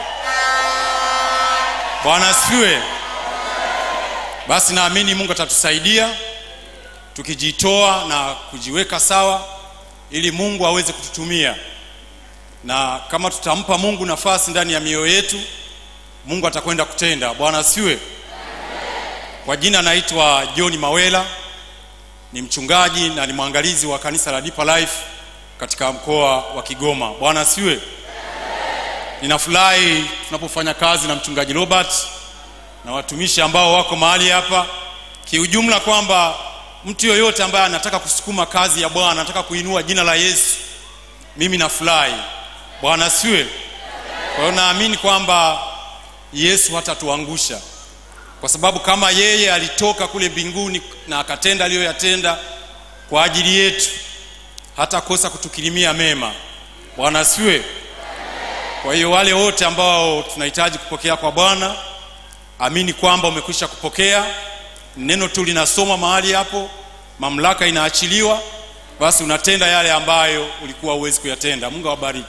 bwana asifiwe basi naamini mungu atatusaidia tukijitoa na kujiweka sawa ili mungu aweze kututumia na kama tutampa mungu nafasi ndani ya mioyo yetu mungu atakwenda kutenda bwana asiwe kwa jina naitwa john mawela ni mchungaji na ni mwangalizi wa kanisa la Deeper Life katika mkoa wa kigoma bwana asiwe ninafurahi tunapofanya kazi na mchungaji robert na watumishi ambao wako mahali hapa kiujumla kwamba mtu yoyote ambaye anataka kusukuma kazi ya bwana anataka kuinua jina la yesu mimi nafurahi bwana siwe kwa hiyo naamini kwamba yesu hatatuangusha kwa sababu kama yeye alitoka kule mbinguni na akatenda aliyoyatenda kwa ajili yetu hatakosa kutukirimia mema bwana asiwe kwa hiyo wale wote ambao tunahitaji kupokea kwa bwana amini kwamba umekwisha kupokea neno tu linasoma mahali hapo mamlaka inaachiliwa basi unatenda yale ambayo ulikuwa huwezi kuyatenda mungu awabariki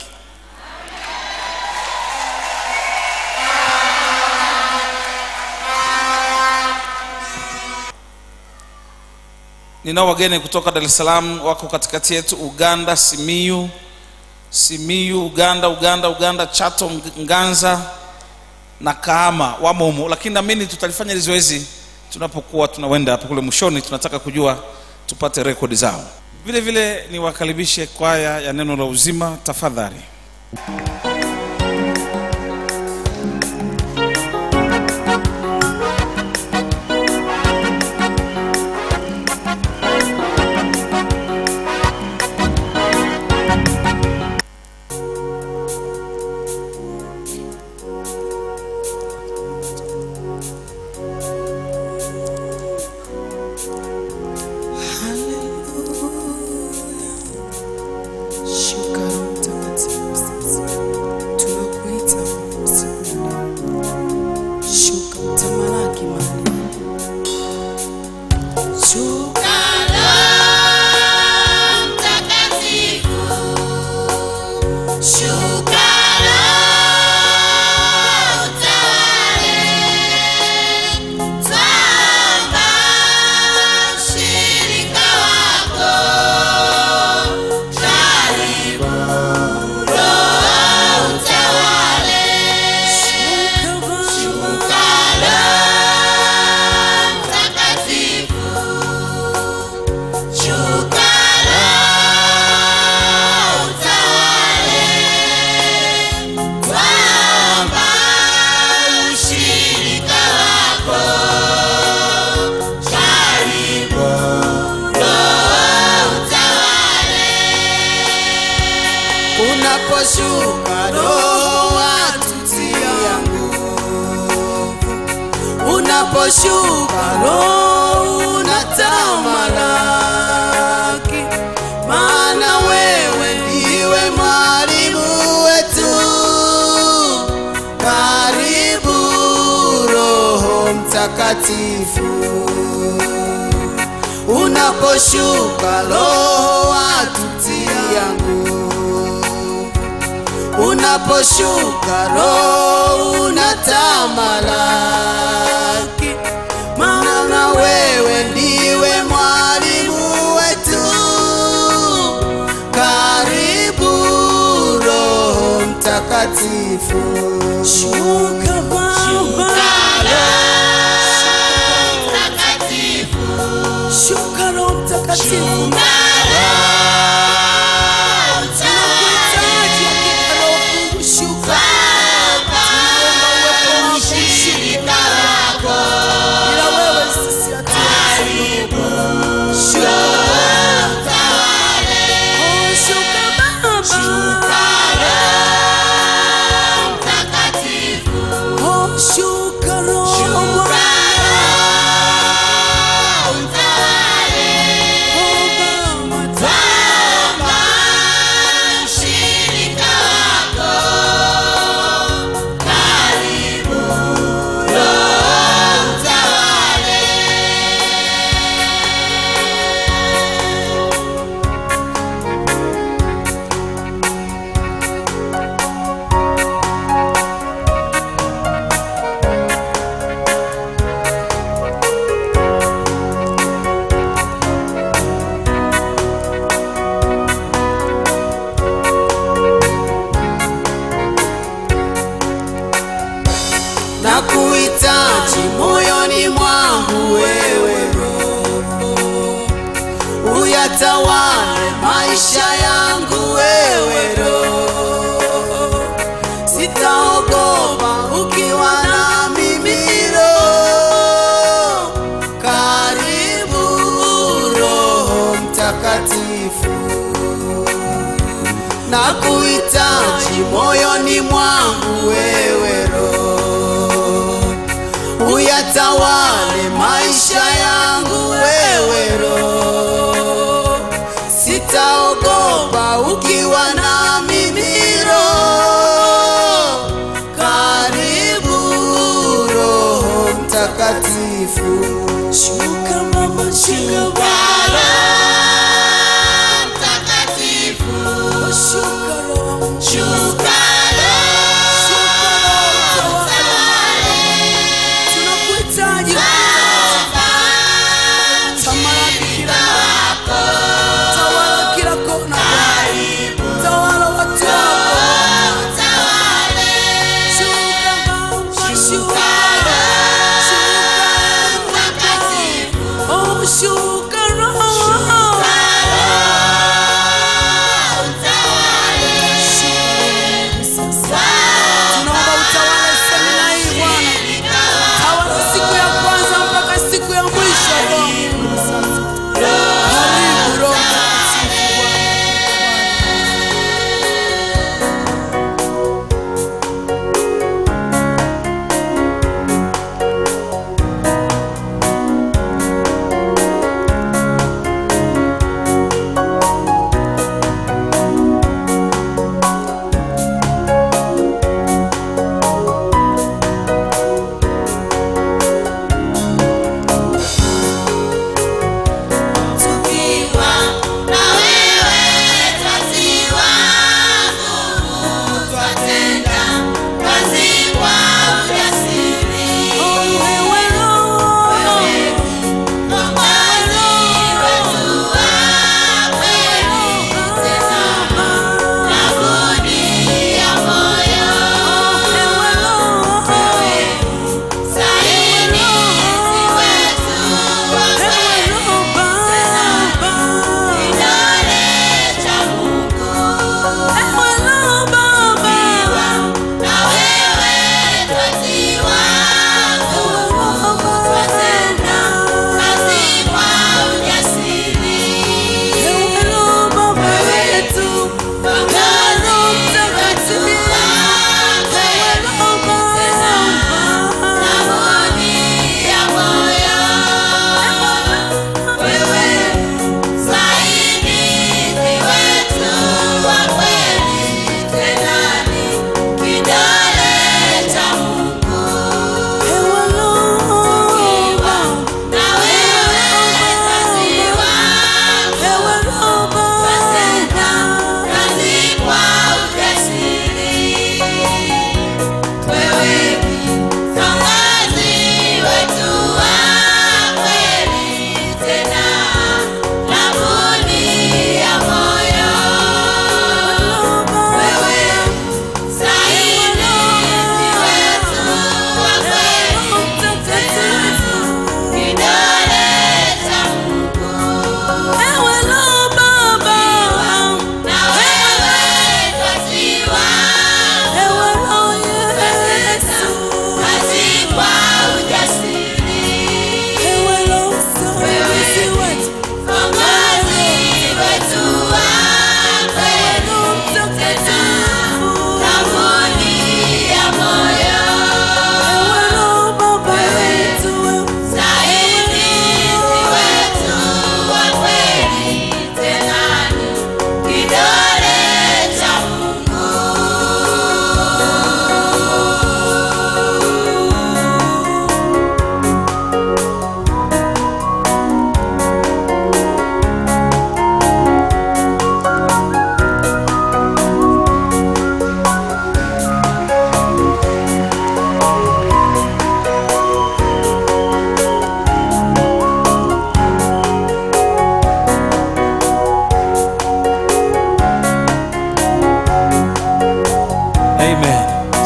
ninao wageni kutoka dar es salaam wako katikati yetu uganda simiyu simiyu uganda uganda uganda chato nganza na kahama wamo humo lakini naamini tutalifanya hili zoezi tunapokuwa tunawenda hapo kule mwishoni tunataka kujua tupate rekodi zao vile vile niwakaribishe kwaya ya neno la uzima tafadhali Shuka Roho Mtakatifu sasa. unaposhuka roho unatamalaki maana wewe ndiwe mwalimu wetu karibu roho mtakatifu unaposhuka roho watutia nguvu unaposhuka roho unatamalaki maana wewe ndiwe mwalimu wetu karibu roho mtakatifu shuka shuka roho mtakatifu Tunakuhitaji hakika Roho Mungu, shuka. Tunaomba uwepo wako ushiriki nako. Bila wewe sisi hatuwezi. Shuka. Oh, shuka Baba. Oh, shuka Roho na kuhitaji moyoni mwangu wewe Roho, uyatawale maisha yangu wewe Roho, sitaogopa ukiwa na mimi Roho, karibu Roho Mtakatifu na kuhitaji moyoni mwangu wewe Roho, uyatawale maisha yangu wewe Roho, sitaogopa ukiwa na mimi Roho, karibu Roho Mtakatifu, shuka Baba, shuka Baba. Shuka Roho, shuka Roho.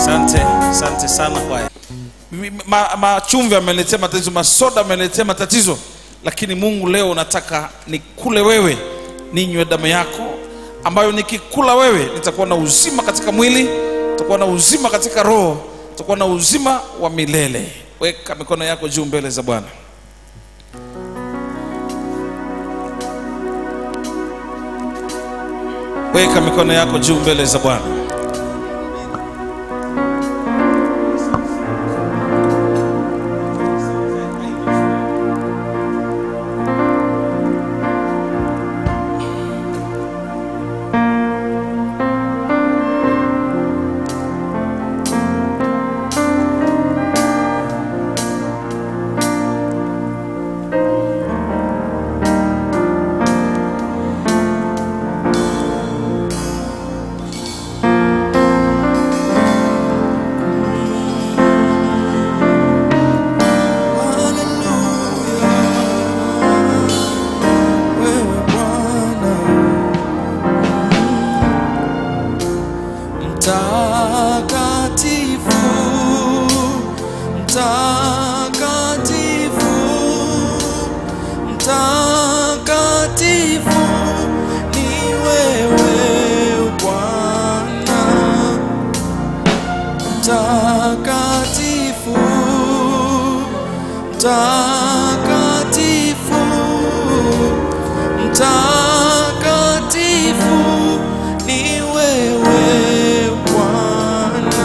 asante asante sana kwaya Mi- ma- machumvi ameletea matatizo masoda ameletea matatizo lakini mungu leo nataka nikule wewe ninywe damu yako ambayo nikikula wewe nitakuwa na uzima katika mwili nitakuwa na uzima katika roho nitakuwa na uzima wa milele weka mikono yako juu mbele za bwana weka mikono yako juu mbele za bwana mtakatifu mtakatifu mtakatifu ni wewe bwana mtakatifu mtakatifu mtakatifu ni wewe bwana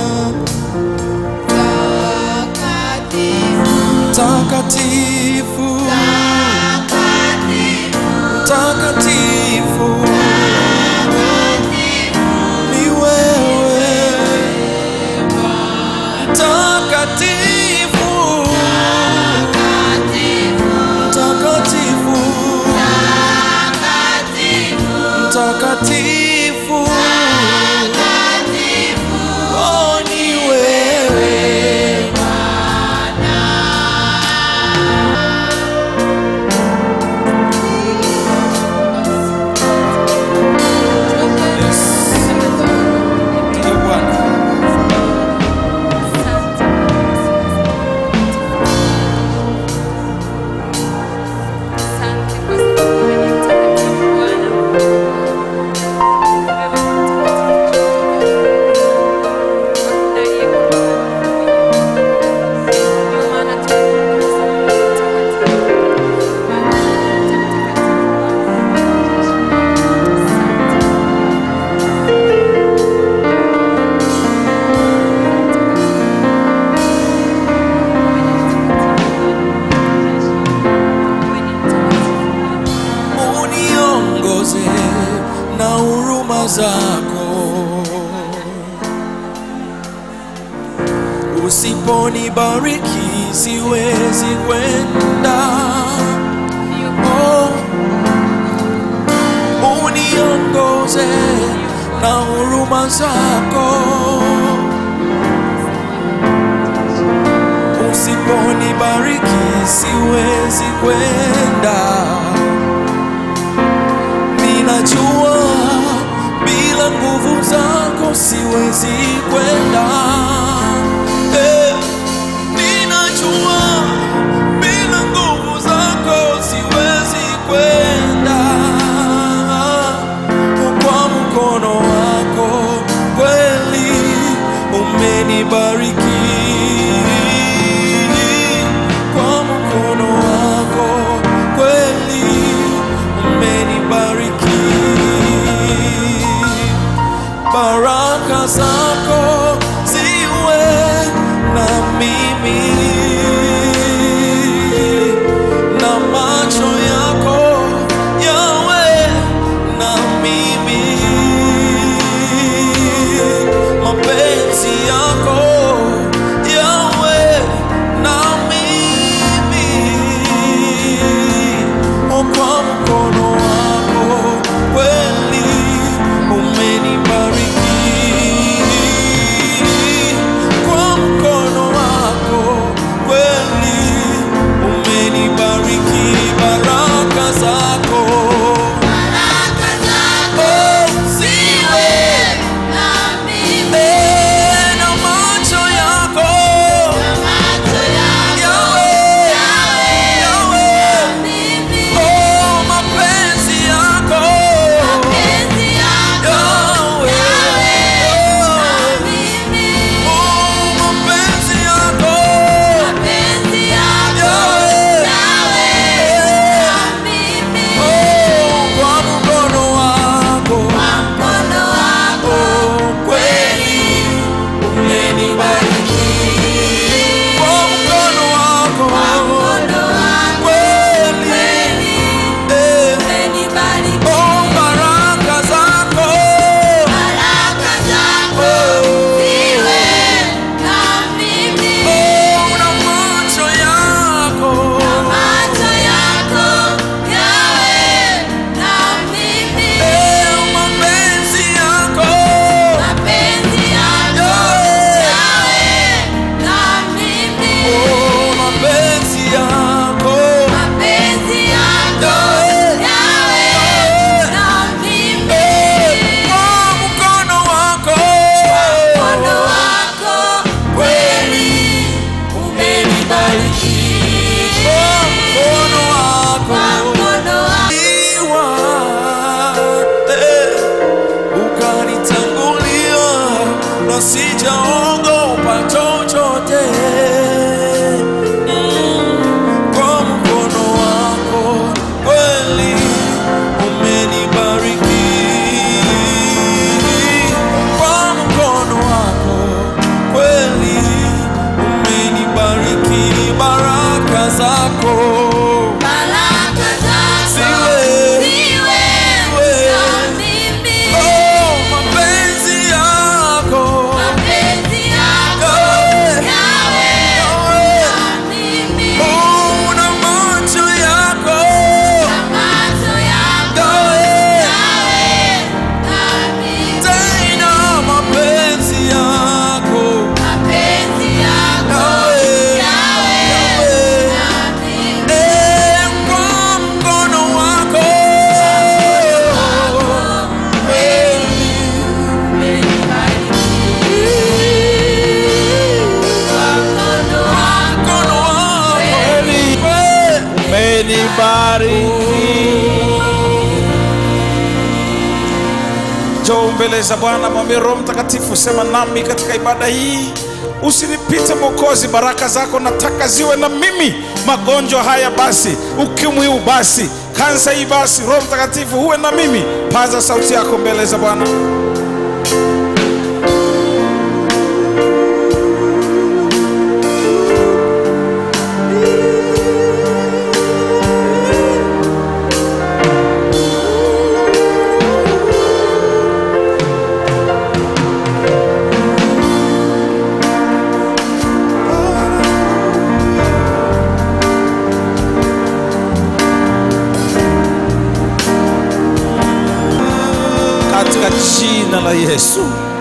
mtakatifu mtakatifu ni wewe mtakatifu mtakatifu mtakatifu oh ni wewe uniongoze na huruma zako usiponibariki siwezi kwenda oh, uniongoze na huruma zako usiponibariki siwezi kwenda ninajua bila nguvu zako siwezi kwenda Eh, ninajua bila nguvu zako siwezi kwenda kwa mkono wako kweli umenibariki kwa mkono wako kweli umenibariki baraka zako mbele za bwana mwambie roho mtakatifu sema nami katika ibada hii usinipite mwokozi baraka zako nataka ziwe na mimi magonjwa haya basi ukimwi huu basi kansa hii basi roho mtakatifu huwe na mimi paza sauti yako mbele za bwana katika jina la yesu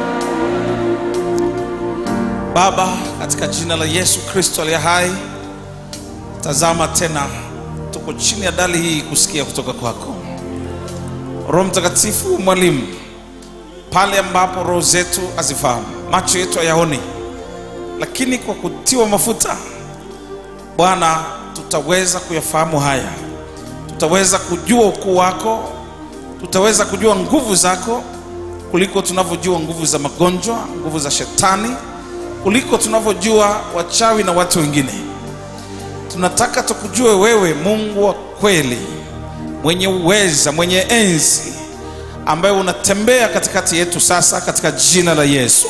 baba katika jina la yesu kristo aliye hai tazama tena tuko chini ya dali hii kusikia kutoka kwako roho mtakatifu mwalimu pale ambapo roho zetu hazifahamu macho yetu hayaoni lakini kwa kutiwa mafuta bwana tutaweza kuyafahamu haya tutaweza kujua ukuu wako tutaweza kujua nguvu zako kuliko tunavyojua nguvu za magonjwa nguvu za shetani kuliko tunavyojua wachawi na watu wengine tunataka tukujue wewe mungu wa kweli mwenye uweza mwenye enzi ambaye unatembea katikati yetu sasa katika jina la yesu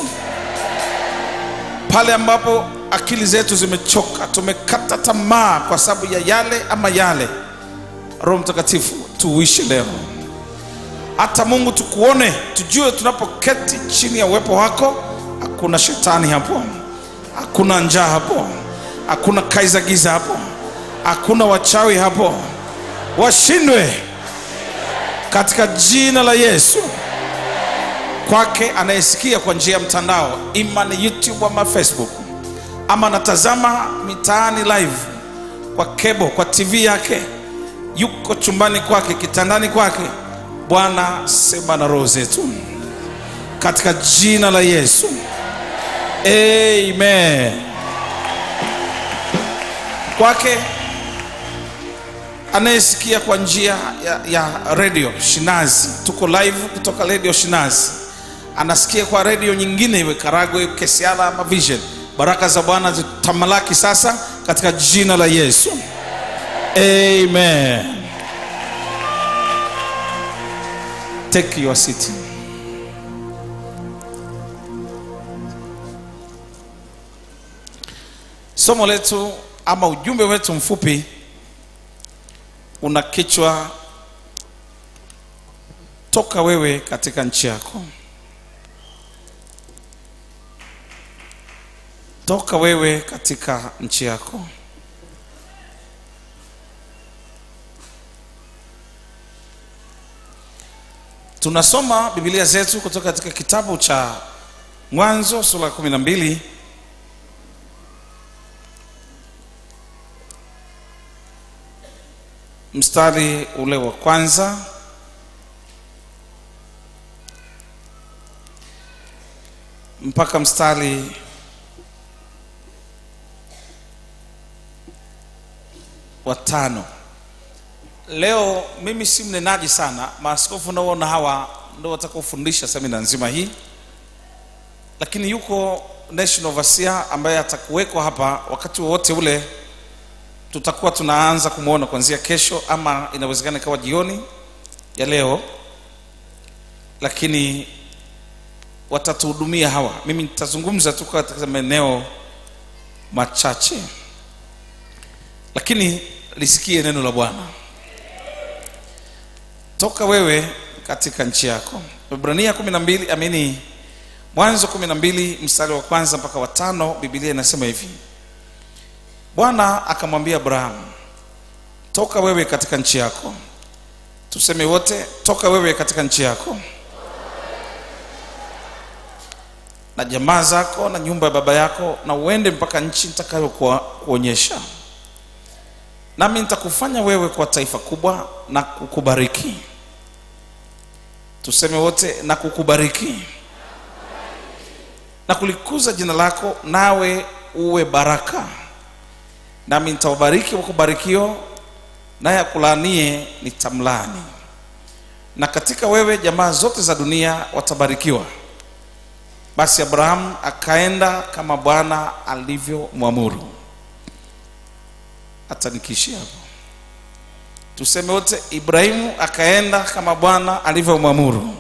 pale ambapo akili zetu zimechoka tumekata tamaa kwa sababu ya yale ama yale roho mtakatifu tuuishi leo hata mungu tukuone tujue tunapoketi chini ya uwepo wako hakuna shetani hapo hakuna njaa hapo hakuna kaiza giza hapo hakuna wachawi hapo washindwe katika jina la yesu kwake anayesikia kwa njia ya mtandao ima ni youtube ama facebook ama anatazama mitaani live kwa kebo kwa tv yake yuko chumbani kwake kitandani kwake bwana sema na roho zetu katika jina la yesu amen kwake anayesikia kwa njia ya, ya redio shinazi tuko live kutoka redio shinazi anasikia kwa redio nyingine iwe karagwe kesiala ama vision baraka za bwana zitamalaki sasa katika jina la yesu amen take your seat somo letu ama ujumbe wetu mfupi una kichwa toka wewe katika nchi yako toka wewe katika nchi yako tunasoma biblia zetu kutoka katika kitabu cha mwanzo sura ya kumi na mbili mstari ule wa kwanza mpaka mstari wa tano leo mimi si mnenaji sana maaskofu naona hawa ndo watakaofundisha semina nzima hii lakini yuko national overseer ambaye atakuwekwa hapa wakati wowote ule tutakuwa tunaanza kumwona kuanzia kesho ama inawezekana ikawa jioni ya leo lakini watatuhudumia hawa mimi nitazungumza tu katika maeneo machache lakini lisikie neno la bwana toka wewe katika nchi yako ibrania kumi na mbili amini mwanzo kumi na mbili mstari wa kwanza mpaka watano bibilia inasema hivi bwana akamwambia abrahamu toka wewe katika nchi yako tuseme wote toka wewe katika nchi yako na jamaa zako na nyumba ya baba yako na uende mpaka nchi nitakayokuonyesha nami nitakufanya wewe kwa taifa kubwa na kukubariki tuseme wote na kukubariki na kulikuza jina lako nawe uwe baraka nami nitawabariki wakubarikio naye akulaanie nitamlani na katika wewe jamaa zote za dunia watabarikiwa basi abrahamu akaenda kama bwana alivyomwamuru hata nikiishia hapo tuseme wote ibrahimu akaenda kama bwana alivyomwamuru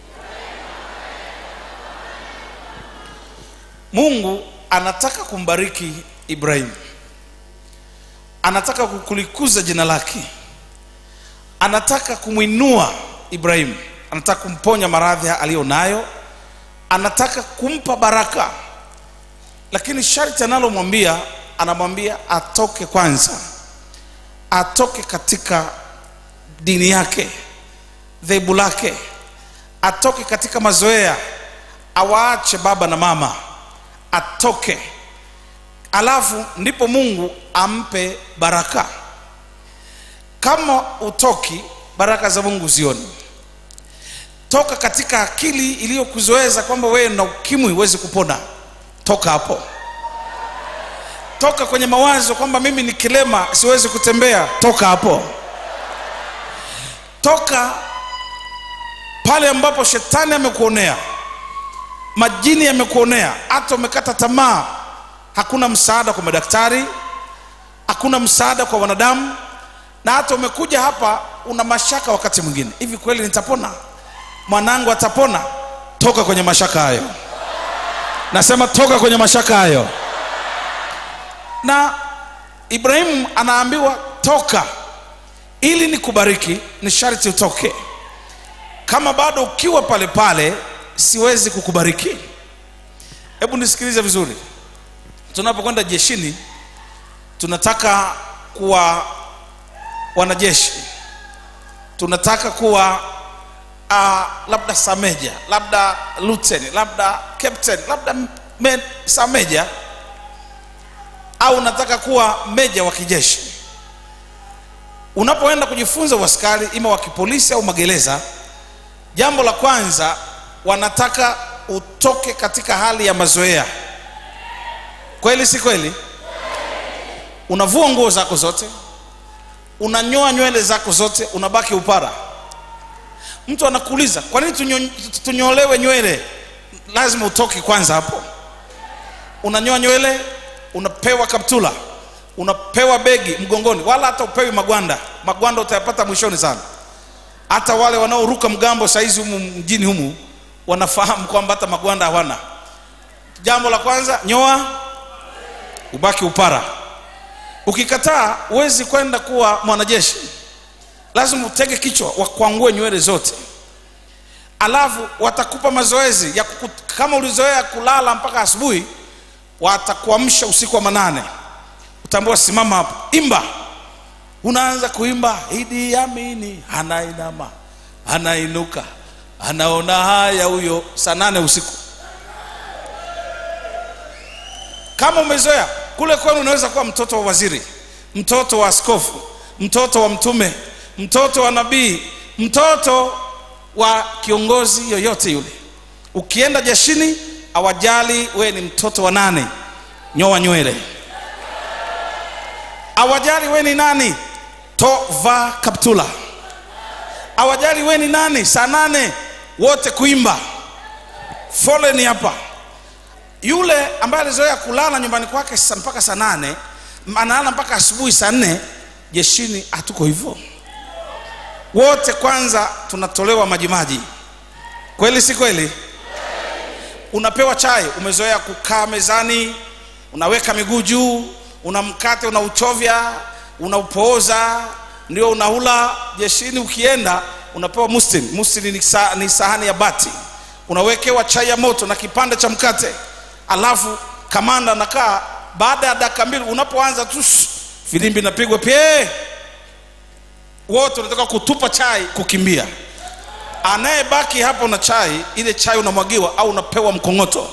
mungu anataka kumbariki ibrahimu anataka kulikuza jina lake anataka kumwinua ibrahimu anataka kumponya maradhi aliyo nayo anataka kumpa baraka lakini sharti analomwambia anamwambia atoke kwanza atoke katika dini yake dhehebu lake atoke katika mazoea awaache baba na mama atoke alafu ndipo mungu ampe baraka kama utoki baraka za mungu zioni toka katika akili iliyokuzoeza kwamba wewe na ukimwi huwezi kupona toka hapo toka kwenye mawazo kwamba mimi ni kilema siwezi kutembea toka hapo toka pale ambapo shetani amekuonea majini yamekuonea hata umekata tamaa hakuna msaada kwa madaktari hakuna msaada kwa wanadamu na hata umekuja hapa una mashaka wakati mwingine hivi kweli nitapona mwanangu atapona toka kwenye mashaka hayo nasema toka kwenye mashaka hayo na ibrahimu anaambiwa toka ili nikubariki ni sharti utoke kama bado ukiwa pale pale siwezi kukubariki hebu nisikilize vizuri tunapokwenda jeshini tunataka kuwa wanajeshi tunataka kuwa uh, labda sameja labda luteni labda captain labda me, sameja au unataka kuwa meja wa kijeshi unapoenda kujifunza uaskari ima wa kipolisi au magereza jambo la kwanza wanataka utoke katika hali ya mazoea kweli si kweli unavua nguo zako zote unanyoa nywele zako zote unabaki upara mtu anakuuliza kwa nini tunyo, tunyolewe nywele lazima utoke kwanza hapo unanyoa nywele unapewa kaptula unapewa begi mgongoni wala hata upewi magwanda magwanda utayapata mwishoni sana hata wale wanaoruka mgambo saizi humu mjini humu wanafahamu kwamba hata magwanda hawana jambo la kwanza nyoa ubaki upara ukikataa huwezi kwenda kuwa mwanajeshi lazima utege kichwa wakwangue nywele zote alafu watakupa mazoezi ya kuku, kama ulizoea kulala mpaka asubuhi watakuamsha usiku wa manane utaambiwa simama hapo imba unaanza kuimba idi amini anainama anainuka anaona haya huyo saa nane usiku kama umezoea kule kwenu unaweza kuwa mtoto wa waziri mtoto wa askofu mtoto wa mtume mtoto wa nabii mtoto wa kiongozi yoyote yule ukienda jeshini awajali wewe ni mtoto wa nane nyoa nywele awajali wewe ni nani tovaa kaptula awajali wewe ni nani saa nane wote kuimba foleni hapa yule ambaye alizoea kulala nyumbani kwake mpaka saa nane analala mpaka asubuhi saa nne jeshini hatuko hivyo wote kwanza tunatolewa majimaji kweli si kweli unapewa chai umezoea kukaa mezani unaweka miguu juu una mkate unauchovya unaupooza ndio unaula jeshini ukienda unapewa mustin mustin ni, sa, ni sahani ya bati unawekewa chai ya moto na kipande cha mkate alafu kamanda nakaa baada ya dakika mbili unapoanza tu filimbi inapigwa pie wote unataka kutupa chai kukimbia anayebaki hapo na chai ile chai unamwagiwa au unapewa mkongoto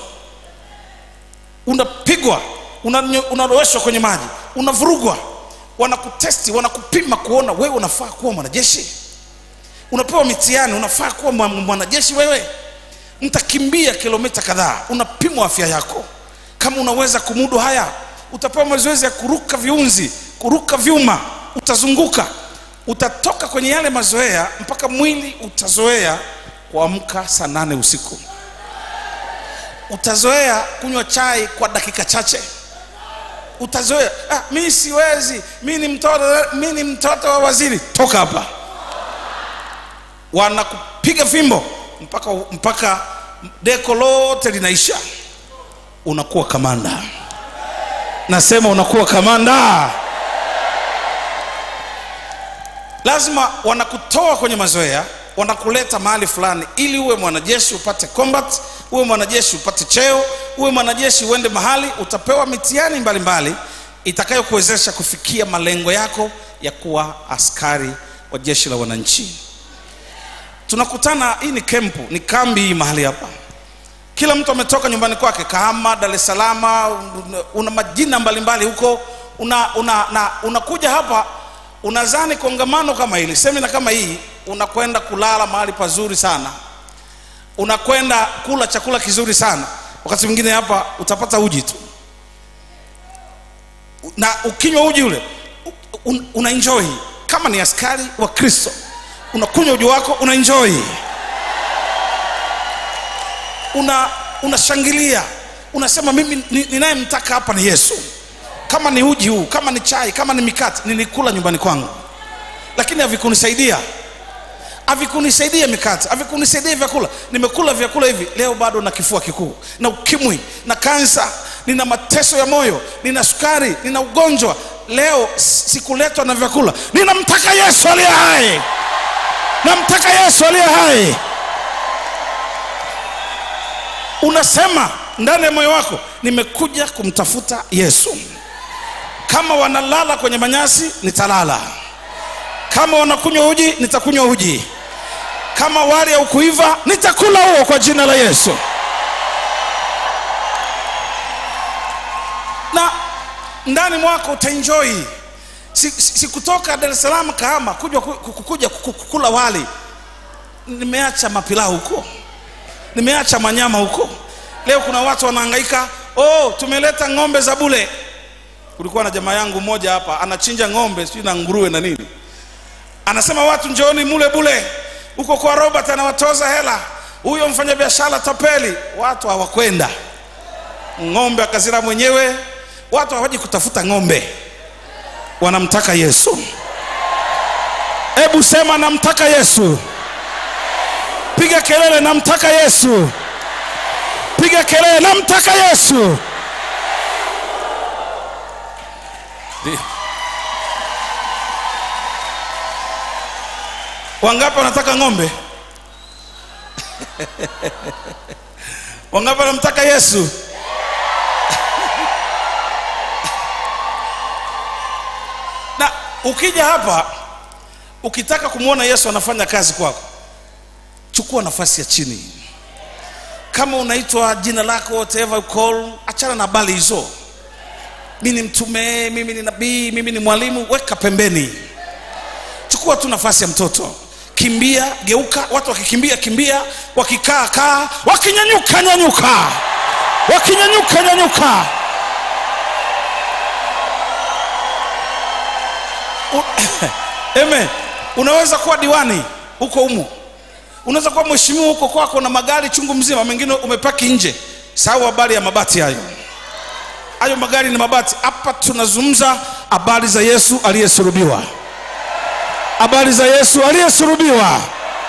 unapigwa unaloweshwa kwenye maji unavurugwa wanakutesti wanakupima kuona wewe unafaa kuwa mwanajeshi unapewa mitihani unafaa kuwa mwanajeshi wewe mtakimbia kilomita kadhaa unapimwa afya yako kama unaweza kumudu haya utapewa mazoezi ya kuruka viunzi kuruka vyuma utazunguka utatoka kwenye yale mazoea mpaka mwili utazoea kuamka saa nane usiku utazoea kunywa chai kwa dakika chache utazoea ah, mi siwezi mi ni mtoto mi ni mtoto wa waziri toka hapa wanakupiga fimbo mpaka mpaka deko lote linaisha unakuwa kamanda nasema unakuwa kamanda lazima wanakutoa kwenye mazoea wanakuleta mahali fulani ili uwe mwanajeshi upate combat uwe mwanajeshi upate cheo uwe mwanajeshi uende mahali utapewa mitihani mbalimbali itakayokuwezesha kufikia malengo yako ya kuwa askari wa jeshi la wananchi tunakutana hii ni kempu ni kambi hii mahali hapa kila mtu ametoka nyumbani kwake kahama dar es salaam una majina mbalimbali huko una, una, na, unakuja hapa unazani kongamano kama hili semina kama hii unakwenda kulala mahali pazuri sana unakwenda kula chakula kizuri sana wakati mwingine hapa utapata uji tu na ukinywa uji ule un, una enjoy kama ni askari wa kristo unakunywa uji wako una enjoy una unashangilia unasema mimi ni- ninayemtaka hapa ni yesu kama ni uji huu kama ni chai kama ni mikate nilikula nyumbani kwangu lakini havikunisaidia havikunisaidia mikate havikunisaidia vyakula nimekula vyakula hivi leo bado na kifua kikuu na ukimwi na kansa nina mateso ya moyo nina sukari nina ugonjwa leo s- sikuletwa na vyakula ninamtaka yesu aliye hai namtaka yesu aliye hai unasema ndani ya moyo wako nimekuja kumtafuta yesu kama wanalala kwenye manyasi nitalala kama wanakunywa uji nitakunywa uji kama wali au kuiva nitakula huo kwa jina la yesu na ndani mwako utaenjoy sikutoka si, si kutoka dar es salaam kahama kuja, ku- ku- kuja ku- ku- kula wali nimeacha mapilau huko nimeacha manyama huko leo kuna watu wanahangaika oh tumeleta ng'ombe za bule kulikuwa na jamaa yangu mmoja hapa anachinja ng'ombe sijui na nguruwe na nini anasema watu njooni mule bule huko kwa robert anawatoza hela huyo mfanyabiashara tapeli watu hawakwenda ng'ombe akazira mwenyewe watu hawaji kutafuta ng'ombe wanamtaka yesu hebu sema namtaka yesu piga kelele namtaka yesu piga kelele namtaka yesu wangapi wanataka ng'ombe wangapi wanamtaka yesu na ukija hapa ukitaka kumwona yesu anafanya kazi kwako chukua nafasi ya chini kama unaitwa jina lako whatever you call achana na habari hizo mi ni mtume mimi ni nabii mimi ni mwalimu weka pembeni chukua tu nafasi ya mtoto kimbia geuka watu wakikimbia kimbia wakikaa kaa wakinyanyuka nyanyuka wakinyanyuka nyanyuka U- Amen. unaweza kuwa diwani huko humu unaweza kuwa mheshimiwa huko kwako na magari chungu mzima mengine umepaki nje sahau habari ya mabati hayo hayo magari ni mabati hapa tunazungumza habari za yesu aliyesulubiwa habari za yesu aliyesulubiwa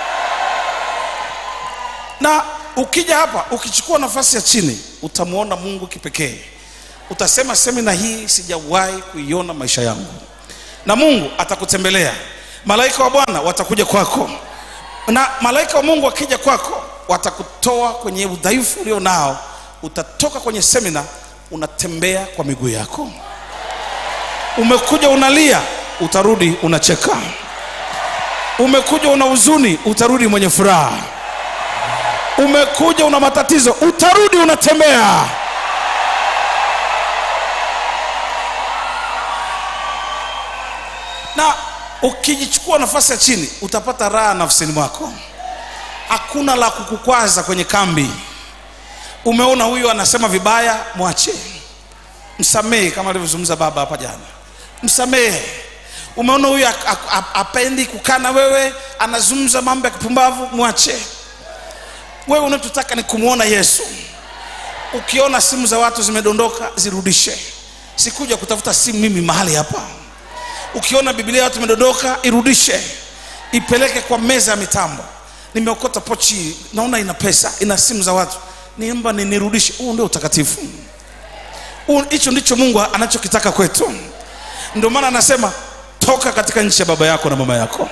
na ukija hapa ukichukua nafasi ya chini utamwona mungu kipekee utasema semina hii sijawahi kuiona maisha yangu na mungu atakutembelea malaika wa bwana watakuja kwako na malaika wa mungu wakija kwako watakutoa kwenye udhaifu ulio nao utatoka kwenye semina unatembea kwa miguu yako umekuja unalia utarudi unacheka umekuja una huzuni utarudi mwenye furaha umekuja una matatizo utarudi unatembea na ukijichukua nafasi ya chini utapata raha nafsini mwako hakuna la kukukwaza kwenye kambi umeona huyu anasema vibaya mwache msamehe kama alivyozungumza baba hapa jana msamehe umeona huyu ak- ak- ap- apendi kukaa na wewe anazungumza mambo ya kipumbavu mwache wewe unachotaka ni kumwona yesu ukiona simu za watu zimedondoka zirudishe sikuja kutafuta simu mimi mahali hapa ukiona biblia ya watu imedondoka irudishe ipeleke kwa meza ya mitambo nimeokota pochi naona ina pesa ina simu za watu niomba ni nirudishe huu ndio utakatifu Huu- hicho ndicho mungu anachokitaka kwetu ndio maana anasema toka katika nchi ya baba yako na mama yako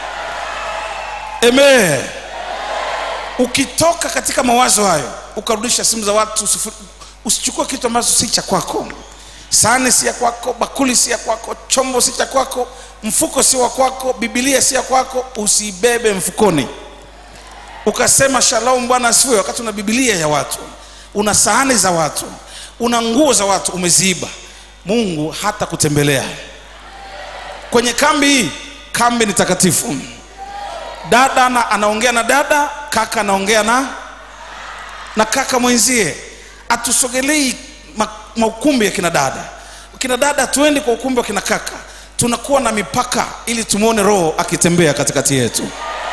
Amen. ukitoka katika mawazo hayo ukarudisha simu za watu usifu- usichukue kitu ambacho si cha kwako sahani si ya kwako bakuli si ya kwako chombo si cha kwako mfuko si wa kwako bibilia si ya kwako usiibebe mfukoni ukasema shalom bwana asifiwe wakati una bibilia ya watu una sahani za watu una nguo za watu umeziiba mungu hata kutembelea kwenye kambi hii kambi ni takatifu dada na, anaongea na dada kaka anaongea na na kaka mwenzie atusogelei ma- maukumbi ya kina dada kina dada tuendi kwa ukumbi wa kina kaka tunakuwa na mipaka ili tumwone roho akitembea katikati yetu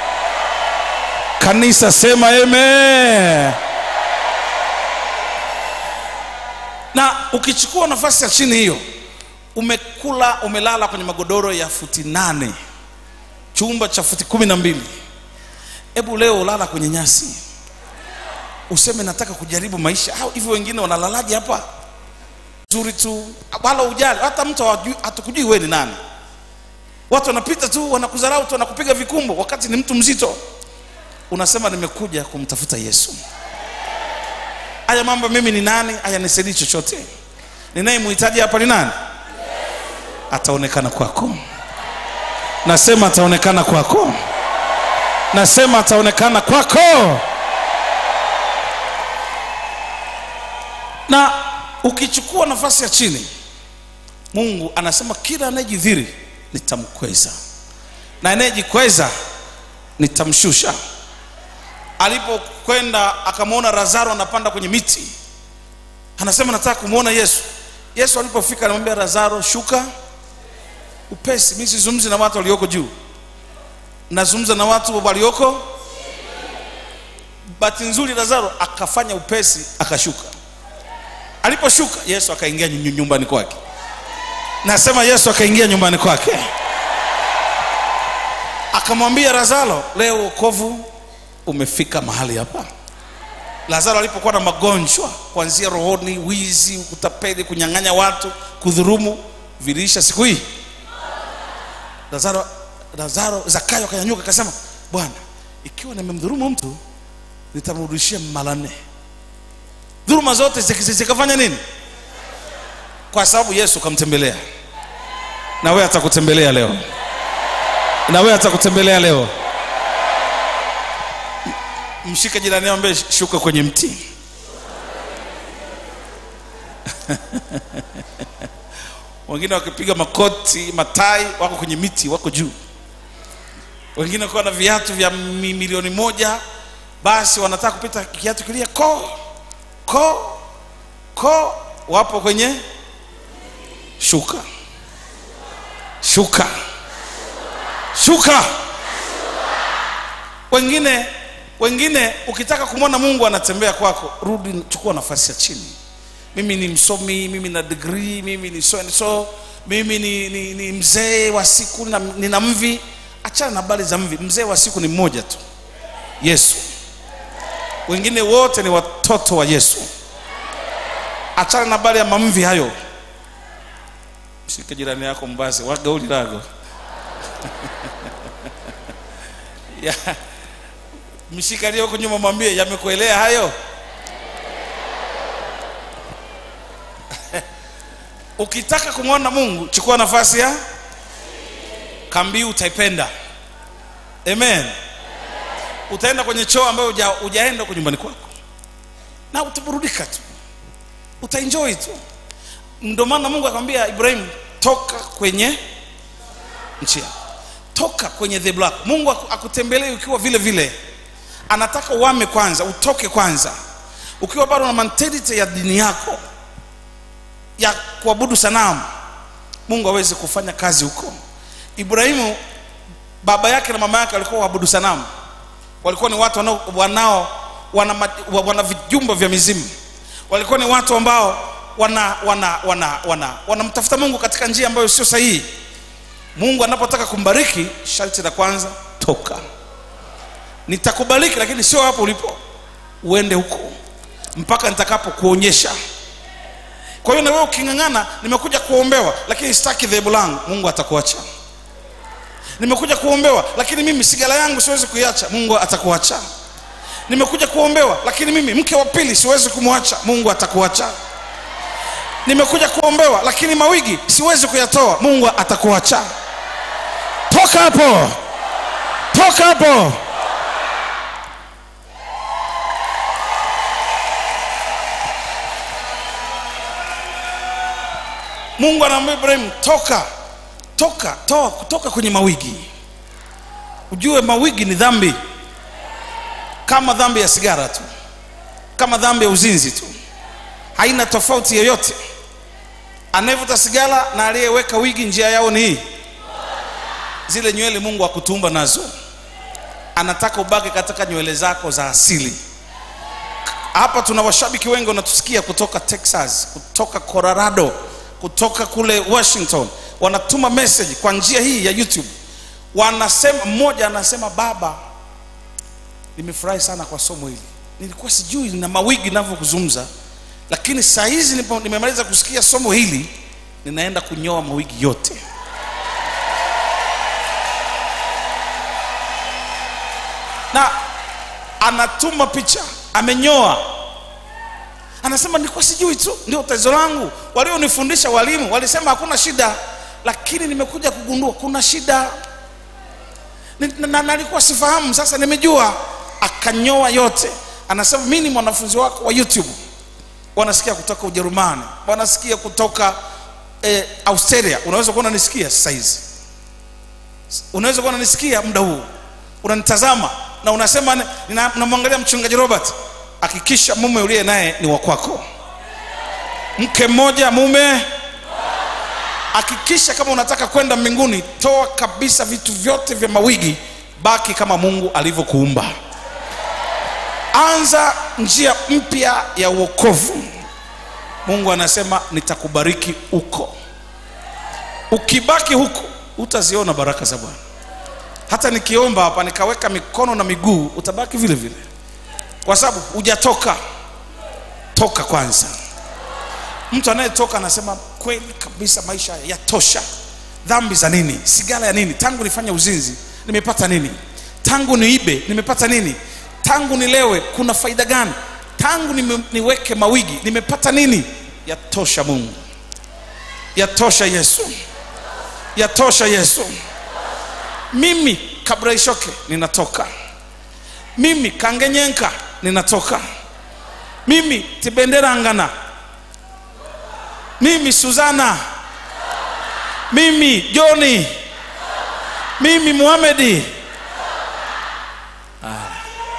kanisa sema amen na ukichukua nafasi ya chini hiyo umekula umelala kwenye magodoro ya futi nane chumba cha futi kumi na mbili hebu leo ulala kwenye nyasi useme nataka kujaribu maisha au hivyo wengine wanalalaje hapa zuri tu wala ujali hata mtu hawajui- hatukujui wewe ni nani watu wanapita tu wanakudharau tu wanakupiga vikumbo wakati ni mtu mzito unasema nimekuja kumtafuta yesu haya mambo mimi ni nani haya nisaidii chochote ninayemhitaji hapa ni nani ataonekana kwako nasema ataonekana kwako nasema ataonekana kwako na ukichukua nafasi ya chini mungu anasema kila anayejidhiri nitamkweza na anayejikweza nitamshusha alipokwenda akamwona lazaro anapanda kwenye miti anasema nataka kumwona yesu yesu alipofika anamwambia lazaro shuka upesi mi sizungumzi na watu walioko juu nazungumza na watu walioko bahati nzuri lazaro akafanya upesi akashuka aliposhuka yesu akaingia nyu- nyumbani kwake nasema yesu akaingia nyumbani kwake akamwambia lazaro leo wokovu umefika mahali hapa lazaro alipokuwa na magonjwa kuanzia rohoni wizi kutapeli kunyang'anya watu kudhurumu viliisha siku hii lazaro lazaro zakayo akanyanyuka akasema bwana ikiwa nimemdhurumu mtu nitamrudishia mara nne dhuluma zote ziki- zikafanya nini kwa sababu yesu kamtembelea na wewe atakutembelea leo na wewe atakutembelea leo M- mshike jirani yako ambaye shuka kwenye mti wengine wakipiga makoti matai wako kwenye miti wako juu wengine wakiwa na viatu vya mi- milioni moja basi wanataka kupita kiatu kilia ko ko ko wapo kwenye shuka shuka shuka wengine wengine ukitaka kumwona mungu anatembea kwako rudi chukua nafasi ya chini mimi ni msomi mimi na degree mimi ni so and so mimi ni, ni, ni mzee wa siku na, nina mvi achana na habari za mvi mzee wa siku ni mmoja tu yesu wengine wote ni watoto wa yesu achana na habari ya mamvi hayo mshike jirani yako mbase wagauli lago ya, mshike aliyoko nyuma mwambie yamekuelea hayo ukitaka kumwona mungu chukua nafasi ya kambi utaipenda amen utaenda kwenye choo ambayo uja, ujaenda huko nyumbani kwako na utaburudika tu utaenjoy tu ndio maana mungu akamwambia ibrahimu toka kwenye nchi yako toka kwenye the black mungu aku- akutembelee ukiwa vile vile anataka uame kwanza utoke kwanza ukiwa bado na mentality ya dini yako ya kuabudu sanamu mungu aweze kufanya kazi huko ibrahimu baba yake na mama yake walikuwa waabudu sanamu walikuwa ni watu wanao, wanao wana, ma- wa- wana vijumba vya mizimu walikuwa ni watu ambao wana wana wana wana wanamtafuta mungu katika njia ambayo sio sahihi mungu anapotaka kumbariki sharti la kwanza toka nitakubariki lakini sio hapo ulipo uende huko mpaka nitakapokuonyesha kwa hiyo na wewe uking'ang'ana nimekuja kuombewa lakini sitaki dhehebu langu mungu atakuacha nimekuja kuombewa lakini mimi sigara yangu siwezi kuiacha mungu atakuacha nimekuja kuombewa lakini mimi mke wa pili siwezi kumwacha mungu atakuacha nimekuja kuombewa lakini mawigi siwezi kuyatoa mungu atakuacha toka hapo toka hapo mungu anaambia ibrahimu toka toka toa kutoka kwenye mawigi ujue mawigi ni dhambi kama dhambi ya sigara tu kama dhambi ya uzinzi tu haina tofauti yoyote anayevuta sigara na aliyeweka wigi njia yao ni hii zile nywele mungu akutumba nazo anataka ubaki katika nywele zako za asili hapa tuna washabiki wengi wanatusikia kutoka texas kutoka colorado kutoka kule washington wanatuma message kwa njia hii ya youtube wanasema mmoja anasema baba nimefurahi sana kwa somo hili nilikuwa sijui na mawigi navyokuzungumza lakini saa hizi nipo- nimemaliza kusikia somo hili ninaenda kunyoa mawigi yote na anatuma picha amenyoa anasema nilikuwa sijui tu ndio tatizo langu walionifundisha walimu walisema hakuna shida lakini nimekuja kugundua kuna shida Ni- na- na nalikuwa sifahamu sasa nimejua akanyoa yote anasema mi ni mwanafunzi wako wa youtube wanasikia kutoka ujerumani wanasikia kutoka eh, australia unaweza kuwa unanisikia sasa hizi unaweza kuwa unanisikia muda huu unanitazama na unasema nina- namwangalia mchungaji robert hakikisha mume uliye naye ni wa kwako mke mmoja mume hakikisha kama unataka kwenda mbinguni toa kabisa vitu vyote vya mawigi baki kama mungu alivyokuumba anza njia mpya ya uokovu mungu anasema nitakubariki huko ukibaki huko utaziona baraka za bwana hata nikiomba hapa nikaweka mikono na miguu utabaki vile vile kwa sababu hujatoka toka kwanza mtu anayetoka anasema kweli kabisa maisha yatosha dhambi za nini sigara ya nini tangu nifanya uzinzi nimepata nini tangu niibe nimepata nini tangu nilewe kuna faida gani tangu nime, niweke mawigi nimepata nini yatosha mungu yatosha yesu yatosha yesu mimi kabla ishoke ninatoka mimi kangenyenka ninatoka mimi tibenderangana mimi suzana mimi joni mimi muhamedi ah.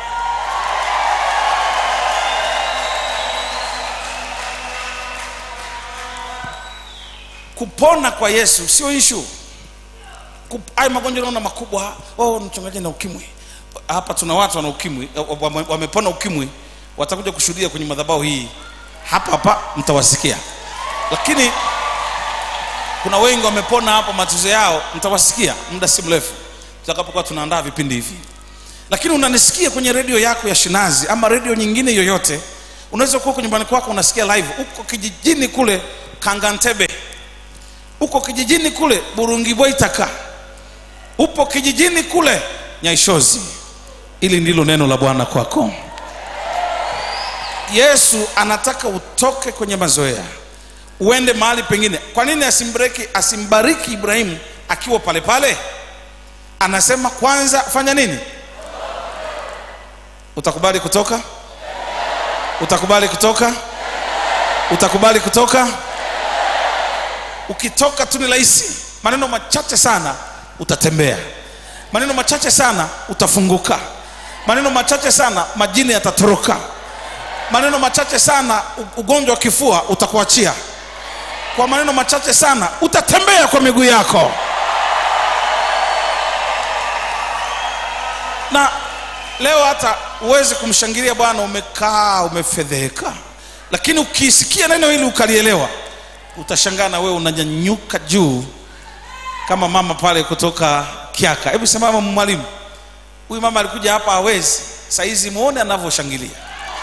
kupona kwa yesu sio ishu hayo magonjwa naona makubwa oh, mchungaji na ukimwi hapa tuna watu wana ukimwi wame- wamepona ukimwi watakuja kushuhudia kwenye madhabahu hii hapa hapa mtawasikia lakini kuna wengi wamepona hapo matatizo yao mtawasikia muda si mrefu tutakapokuwa tunaandaa vipindi hivi lakini unanisikia kwenye redio yako ya shinazi ama redio nyingine yoyote unaweza kuwa kwenye nyumbani kwako unasikia live uko kijijini kule kangantebe uko kijijini kule burungibwaitaka upo kijijini kule nyaishozi ili ndilo neno la bwana kwako yesu anataka utoke kwenye mazoea uende mahali pengine kwa nini asimbariki asimbariki ibrahimu akiwa pale pale anasema kwanza fanya nini utakubali kutoka utakubali kutoka utakubali kutoka ukitoka tu ni rahisi maneno machache sana utatembea maneno machache sana utafunguka maneno machache sana majini yatatoroka maneno machache sana u- ugonjwa wa kifua utakuachia kwa maneno machache sana utatembea kwa miguu yako na leo hata uwezi kumshangilia bwana umekaa umefedheheka lakini ukisikia neno hili ukalielewa utashangaa na wewe unanyanyuka juu kama mama pale kutoka kiaka hebu simama mwalimu huyu mama alikuja hapa hawezi saizi muone anavyoshangilia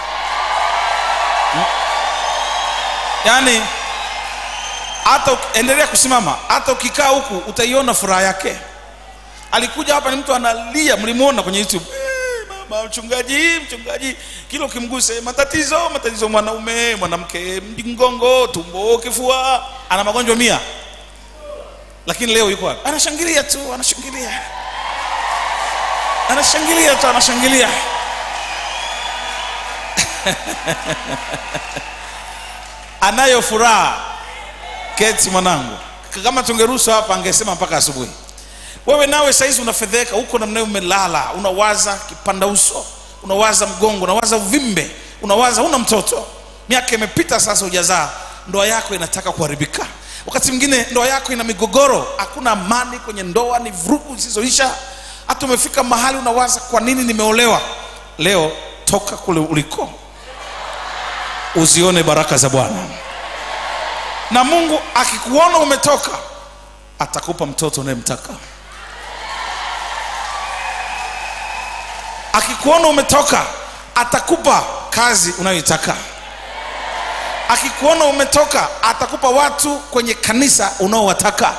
Mm. yaani hata uki- endelea kusimama hata ukikaa huku utaiona furaha yake alikuja hapa ni mtu analia mlimuona kwenye youtube "Eh, mama mchungaji mchungaji kila ukimguse matatizo matatizo mwanaume mwanamke mgongo tumbo kifua ana magonjwa mia lakini leo yuko hapa anashangilia tu anashangilia anashangilia tu anashangilia anayo furaha keti mwanangu kama tungeruhusu hapa angesema mpaka asubuhi wewe nawe saizi unafedheka huko namna hiyo umelala unawaza kipanda uso unawaza mgongo unawaza uvimbe unawaza una mtoto miaka imepita sasa hujazaa ndoa yako inataka kuharibika wakati mwingine ndoa yako ina migogoro hakuna amani kwenye ndoa ni vurugu zisizoisha hata umefika mahali unawaza kwa nini nimeolewa leo toka kule uliko uzione baraka za bwana na mungu akikuona umetoka atakupa mtoto unayemtaka akikuona umetoka atakupa kazi unayoitaka akikuona umetoka atakupa watu kwenye kanisa unaowataka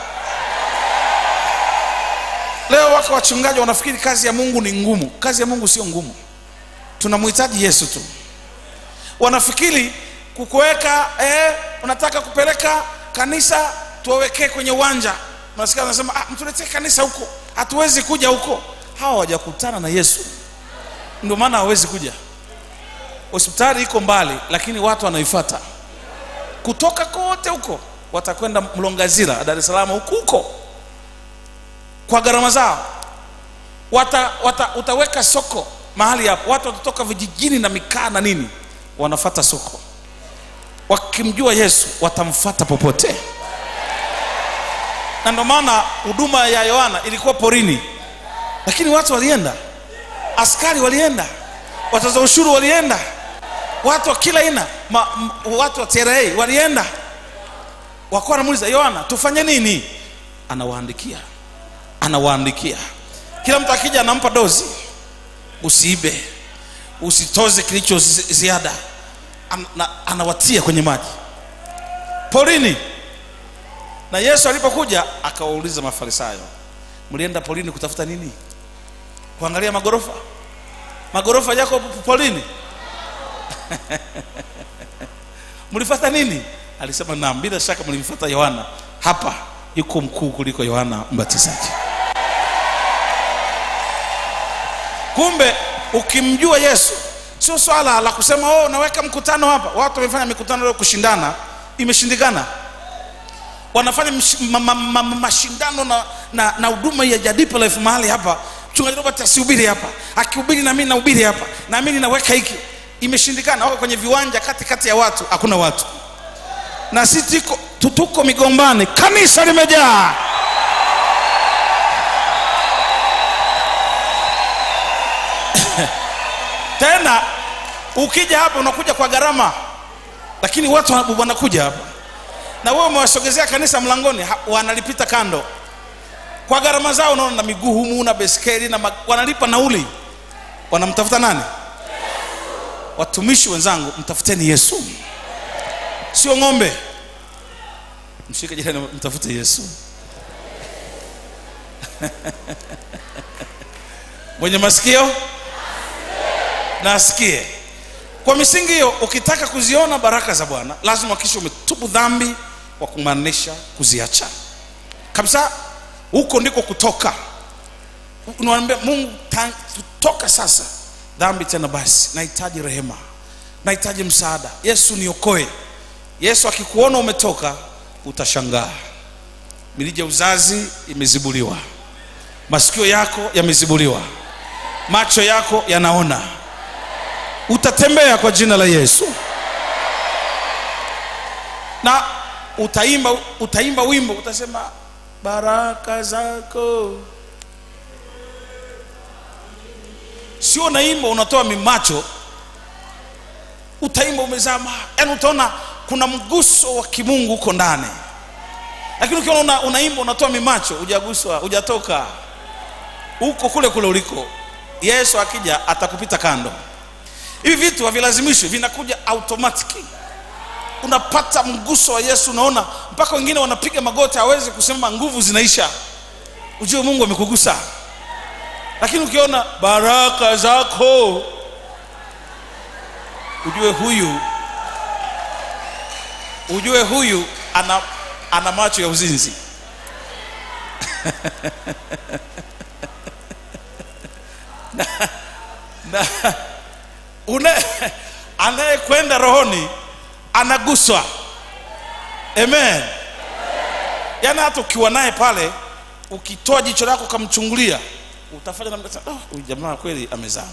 leo wako wachungaji wanafikiri kazi ya mungu ni ngumu kazi ya mungu sio ngumu tunamhitaji yesu tu wanafikiri kukuweka eh, unataka kupeleka kanisa tuwawekee kwenye uwanja unasikia wanasema ah, mtuletee kanisa huko hatuwezi kuja huko hawa hawajakutana na yesu ndio maana hawezi kuja hospitali iko mbali lakini watu wanaifuata kutoka kote huko watakwenda mlongazira dar es salaam huko huko kwa gharama zao wata, wata, utaweka soko mahali hapo watu watatoka vijijini na mikaa na nini wanafata soko wakimjua yesu watamfata popote na ndio maana huduma ya yohana ilikuwa porini lakini watu walienda askari walienda watoza ushuru walienda watu wa kila aina ma- m- watu wa tra walienda wakuwa wanamuuliza yohana tufanye nini anawaandikia anawaandikia kila mtu akija anampa dozi usiibe usitoze kilicho zi- ziada An, na, anawatia kwenye maji porini na yesu alipokuja akawauliza mafarisayo mlienda porini kutafuta nini kuangalia magorofa magorofa yako p- porini mlifata nini alisema naam bila shaka mlimfata yohana hapa yuko mkuu kuliko yohana mbatizaji kumbe ukimjua yesu sio swala la kusema oh, naweka mkutano hapa watu wamefanya mikutano leo kushindana imeshindikana wanafanya msh- ma, ma, ma, ma, mashindano na na na huduma ya jadipa life mahali hapa mchungaji robert asihubiri hapa akihubiri na mimi nahubiri hapa na mimi naweka hiki imeshindikana wako kwenye viwanja kati kati ya watu hakuna watu na sisi tuko tu- tuko migombani kanisa limejaa tena ukija hapa unakuja kwa gharama lakini watu wana- wanakuja hapa na wewe umewasogezea kanisa mlangoni ha- wanalipita kando kwa gharama zao unaona na miguu humu na beskeli na ma- wanalipa nauli wanamtafuta nani watumishi wenzangu mtafuteni yesu sio ng'ombe mshike jirani mtafute yesu mwenye masikio na asikie kwa misingi hiyo ukitaka kuziona baraka za bwana lazima kisha umetubu dhambi kwa kumaanisha kuziacha kabisa huko ndiko kutoka unawambia mungu ta- kutoka sasa dhambi tena basi nahitaji rehema nahitaji msaada yesu niokoe yesu akikuona umetoka utashangaa mirija ya uzazi imezibuliwa masikio yako yamezibuliwa macho yako yanaona utatembea kwa jina la yesu na utaimba utaimba wimbo utasema baraka zako sio unaimba unatoa mimacho utaimba umezama yaani utaona kuna mguso wa kimungu huko ndani lakini ukiona una, unaimba unatoa mimacho hujaguswa hujatoka huko kule kule uliko yesu akija atakupita kando hivi vitu havilazimishwi vinakuja automatic unapata mguso wa yesu unaona mpaka wengine wanapiga magoti hawezi kusema nguvu zinaisha ujue mungu amekugusa lakini ukiona baraka zako ujue huyu ujue huyu ana, ana macho ya uzinzi na, na, una- anayekwenda rohoni anaguswa amen yaani hata ukiwa naye pale ukitoa jicho lako ukamchungulia utafanya namna oh, huyu jamaa kweli amezama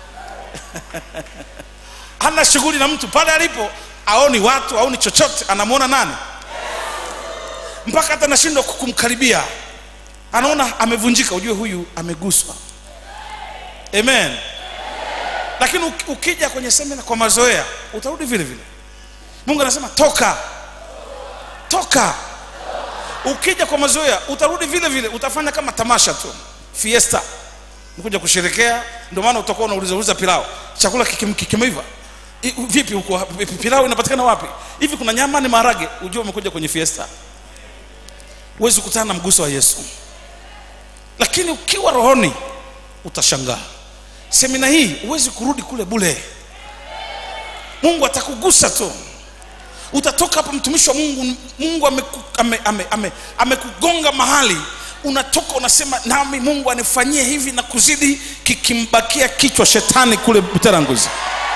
hana shughuli na mtu pale alipo aoni watu aoni chochote anamwona nani mpaka hata anashindwa kumkaribia anaona amevunjika ujue huyu ameguswa amen lakini uki- ukija kwenye semina kwa mazoea utarudi vile vile mungu anasema toka toka ukija kwa mazoea utarudi vile vile utafanya kama tamasha tu fiesta mkuja kusherekea ndio maana utakuwa unauliza uliza pilau chakula kikim- kikimeiva I- vipi huko vipi, pilau inapatikana wapi hivi kuna nyama ni maharage ujue umekuja kwenye fiesta huwezi kukutana na mguso wa yesu lakini ukiwa rohoni utashangaa semina hii huwezi kurudi kule bule mungu atakugusa tu utatoka hapa mtumishi wa mungu mungu amekugonga ame, ame, ame, amekugonga mahali unatoka unasema nami mungu anifanyie hivi na kuzidi kikimbakia kichwa shetani kule buteranguzi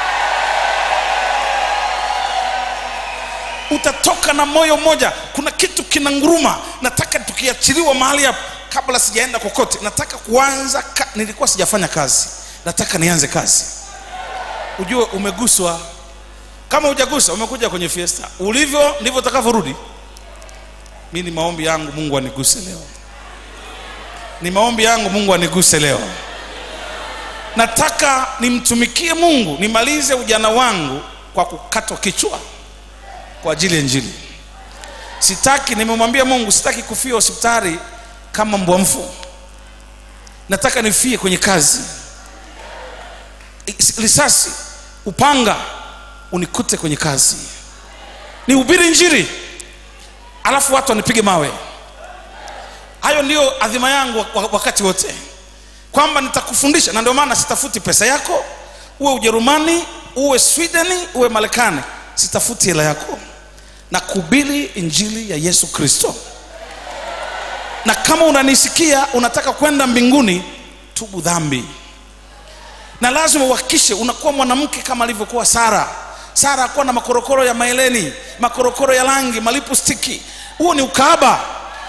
utatoka na moyo mmoja kuna kitu kina nguruma nataka tukiachiliwa mahali hapo kabla sijaenda kokote nataka kuanza ka, nilikuwa sijafanya kazi nataka nianze kazi ujue umeguswa kama hujagusa umekuja kwenye fiesta ulivyo ndivyo utakavyorudi mi ni maombi yangu mungu aniguse leo ni maombi yangu mungu aniguse leo nataka nimtumikie mungu nimalize ujana wangu kwa kukatwa kichwa kwa ajili ya njili sitaki nimemwambia mungu sitaki kufia hospitali kama mbwa mfu nataka nifie kwenye kazi I- risasi upanga unikute kwenye kazi nihubiri njiri alafu watu wanipige mawe hayo ndiyo adhima yangu wa- wa- wakati wote kwamba nitakufundisha na ndio maana sitafuti pesa yako uwe ujerumani uwe swedeni uwe marekani sitafuti hela yako na kuhubiri injili ya yesu kristo na kama unanisikia unataka kwenda mbinguni tubu dhambi na lazima uhakikishe unakuwa mwanamke kama alivyokuwa sara sara akuwa na makorokoro ya maeleni makorokoro ya rangi malipu stiki huo ni ukaaba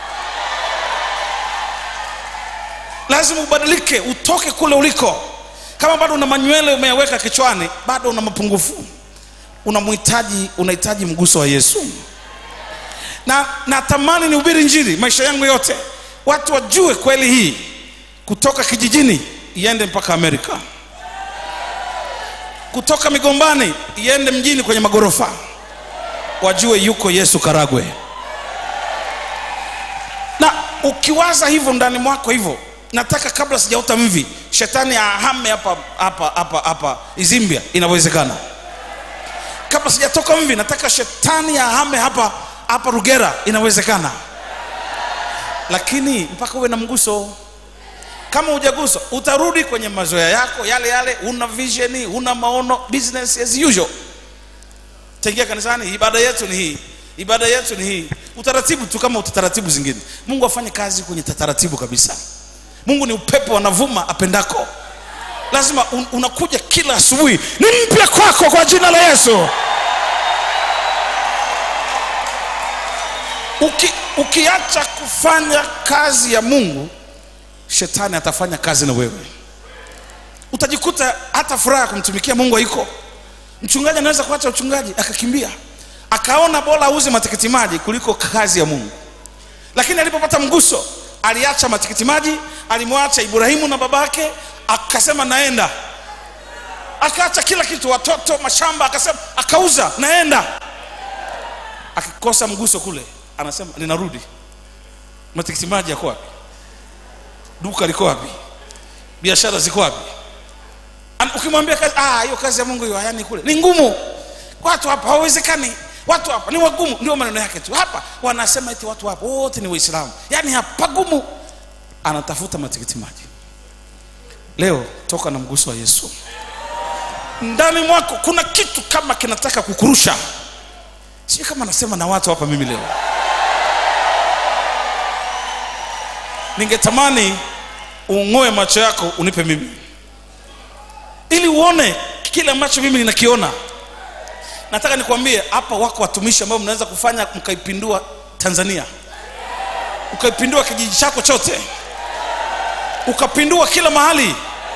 lazima ubadilike utoke kule uliko kama bado una manywele umeyaweka kichwani bado una mapungufu unamhitaji unahitaji mguso wa yesu na natamani nihubiri njiri maisha yangu yote watu wajue kweli hii kutoka kijijini iende mpaka amerika kutoka migombani iende mjini kwenye magorofa wajue yuko yesu karagwe na ukiwaza hivyo ndani mwako hivyo nataka kabla sijaota mvi shetani ahame hapa hapa hapa hapa izimbia inawezekana kabla sijatoka mvi nataka shetani ahame hapa hapa rugera inawezekana lakini mpaka uwe na mguso kama hujaguswa utarudi kwenye mazoea yako yale yale una visioni una maono business as usual taingia kanisani ibada yetu ni hii ibada yetu ni hii utaratibu tu kama utaratibu zingine mungu afanye kazi kwenye taratibu kabisa mungu ni upepo anavuma apendako lazima un, unakuja kila asubuhi ni mpya kwako kwa jina la yesu Uki, ukiacha kufanya kazi ya mungu shetani atafanya kazi na wewe utajikuta hata furaha ya kumtumikia mungu haiko mchungaji anaweza kuacha uchungaji akakimbia akaona bora auze matikiti maji kuliko kazi ya mungu lakini alipopata mguso aliacha matikiti maji alimwacha ibrahimu na babake akasema naenda akaacha kila kitu watoto mashamba akasema akauza naenda akikosa mguso kule anasema ninarudi matikiti maji yako wapi duka liko wapi biashara ziko wapi An- ukimwambia kazi ah hiyo kazi ya mungu hiyo hayani kule ni ngumu watu hapa hawawezekani watu hapa ni wagumu ndio maneno yake tu hapa wanasema eti watu hapa wote ni waislamu yaani hapa pagumu anatafuta matikiti maji leo toka na mguso wa yesu ndani mwako kuna kitu kama kinataka kukurusha sio kama nasema na watu hapa mimi leo ningetamani ung'oe macho yako unipe mimi ili uone kile ambacho mimi ninakiona nataka nikwambie hapa wako watumishi ambao mnaweza kufanya mkaipindua tanzania ukaipindua kijiji chako chote ukapindua kila mahali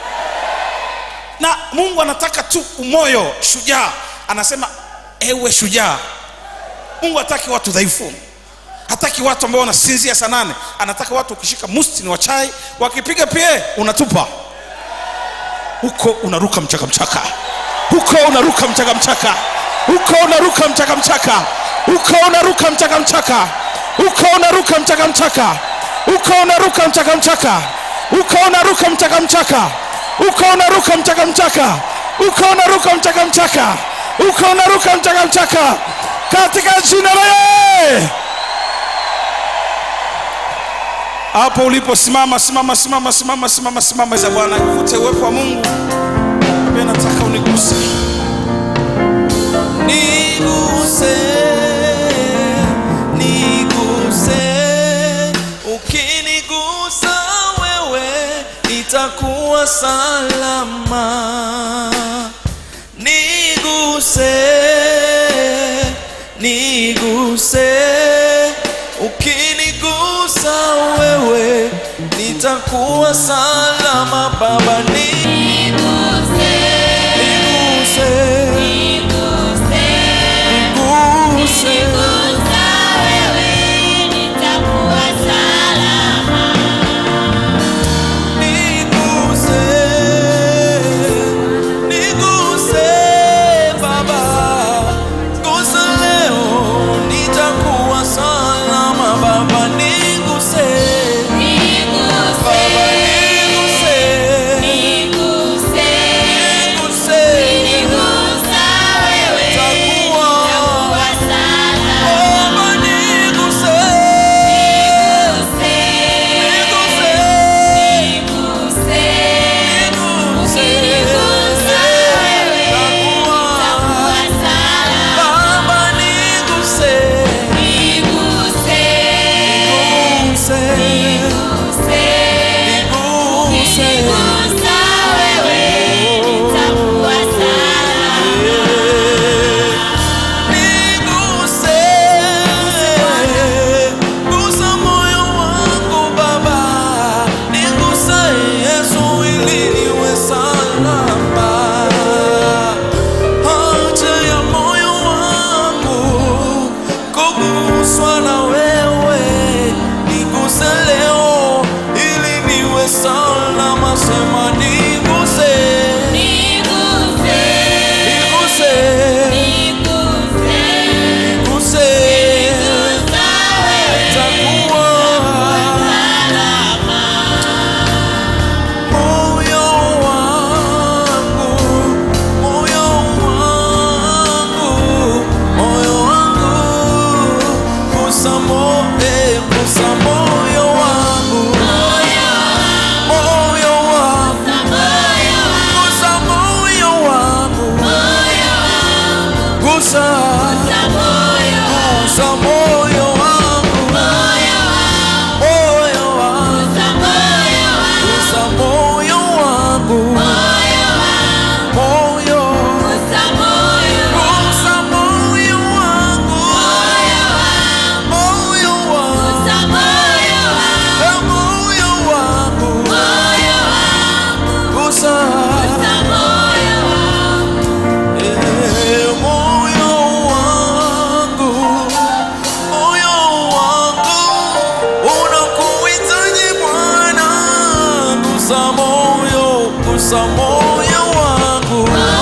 na mungu anataka tu umoyo shujaa anasema ewe shujaa mungu hataki watu dhaifu hataki watu ambao wanasinzia saa nane anataka watu ukishika musti ni wa chai wakipiga pie unatupa huko unaruka mchaka mchaka huko unaruka mchaka mchaka huko unaruka mchaka mchaka huko unaruka mchaka mchaka huko unaruka mchaka mchaka huko unaruka mchaka mchaka huko unaruka mchaka mchaka huko unaruka mchaka mchaka huko unaruka mchaka mchaka huko unaruka mchaka mchaka katika jina la Yesu hapo ulipo simama simama simama simama simama simama za bwana ivute uwepo wa mungu pia nataka uniguse niguse niguse ukinigusa wewe nitakuwa salama niguse niguse ukinigusa wewe nitakuwa salama baba niguse niguse niguse niguse niguse baba gusa leo nitakuwa salama baba niguse baba niguse niguse nitakuwa baba niguse Gusa moyo wangu Baba, niguse Yesu ili niwe salama. Haja ya moyo wangu kuguswa na wewe, niguse leo ili niwe salama. Sema niguse, niguse, niguse, nitakuwa moyo wangu, moyo wangu, moyo wangu, gusa mo- eh, gusa moyo wangu, moyo wangu, gusa moyo wangu, gusa, gusa moyo wangu, moyo wangu, gusa moyo wangu, moyo, gusa moyo wangu, moyo wangu, eh, moyo wangu, gusa, eh, moyo wangu, moyo wangu unakuhitaji Bwana, gusa moyo, gusa moyo wangu.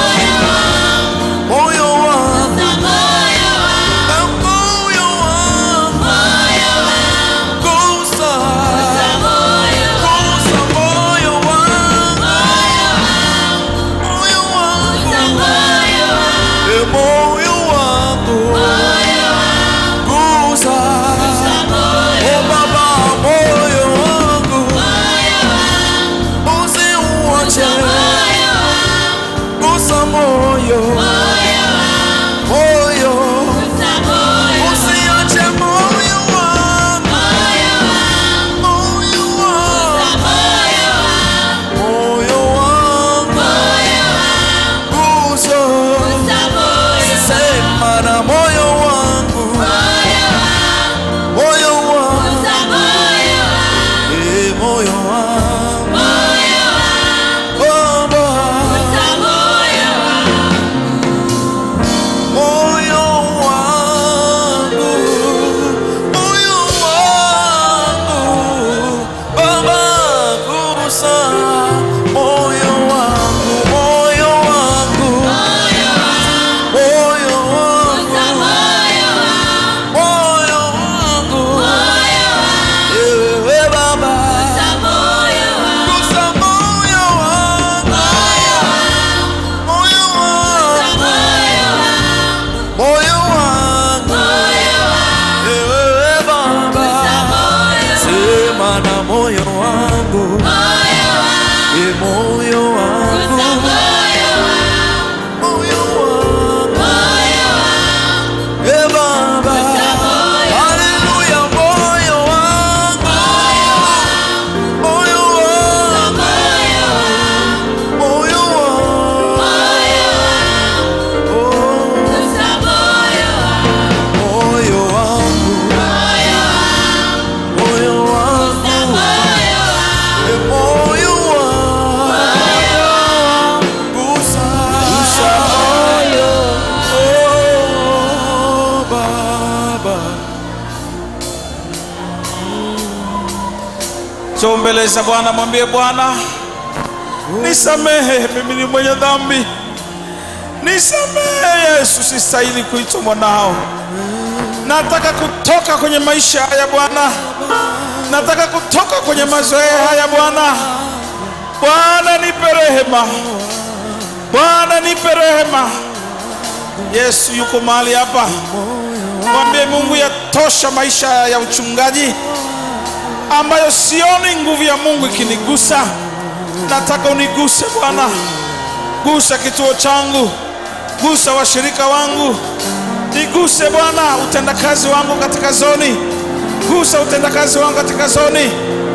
njoo mbele za bwana mwambie bwana nisamehe mimi ni mwenye dhambi nisamehe yesu sistahili kuitwa mwanao nataka kutoka kwenye maisha haya bwana nataka kutoka kwenye mazoea haya bwana bwana nipe rehema bwana nipe rehema yesu yuko mahali hapa mwambie mungu yatosha maisha ya uchungaji ambayo sioni nguvu ya mungu ikinigusa nataka uniguse bwana gusa kituo changu gusa washirika wangu niguse bwana utendakazi wangu katika zoni gusa utendakazi wangu katika zoni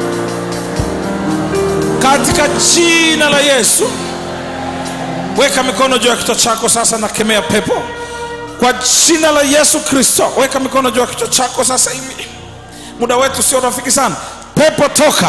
katika jina la yesu weka mikono juu ya kichwa chako sasa nakemea pepo kwa jina la yesu kristo weka mikono juu ya kichwa chako sasa hivi muda wetu sio rafiki sana pepo toka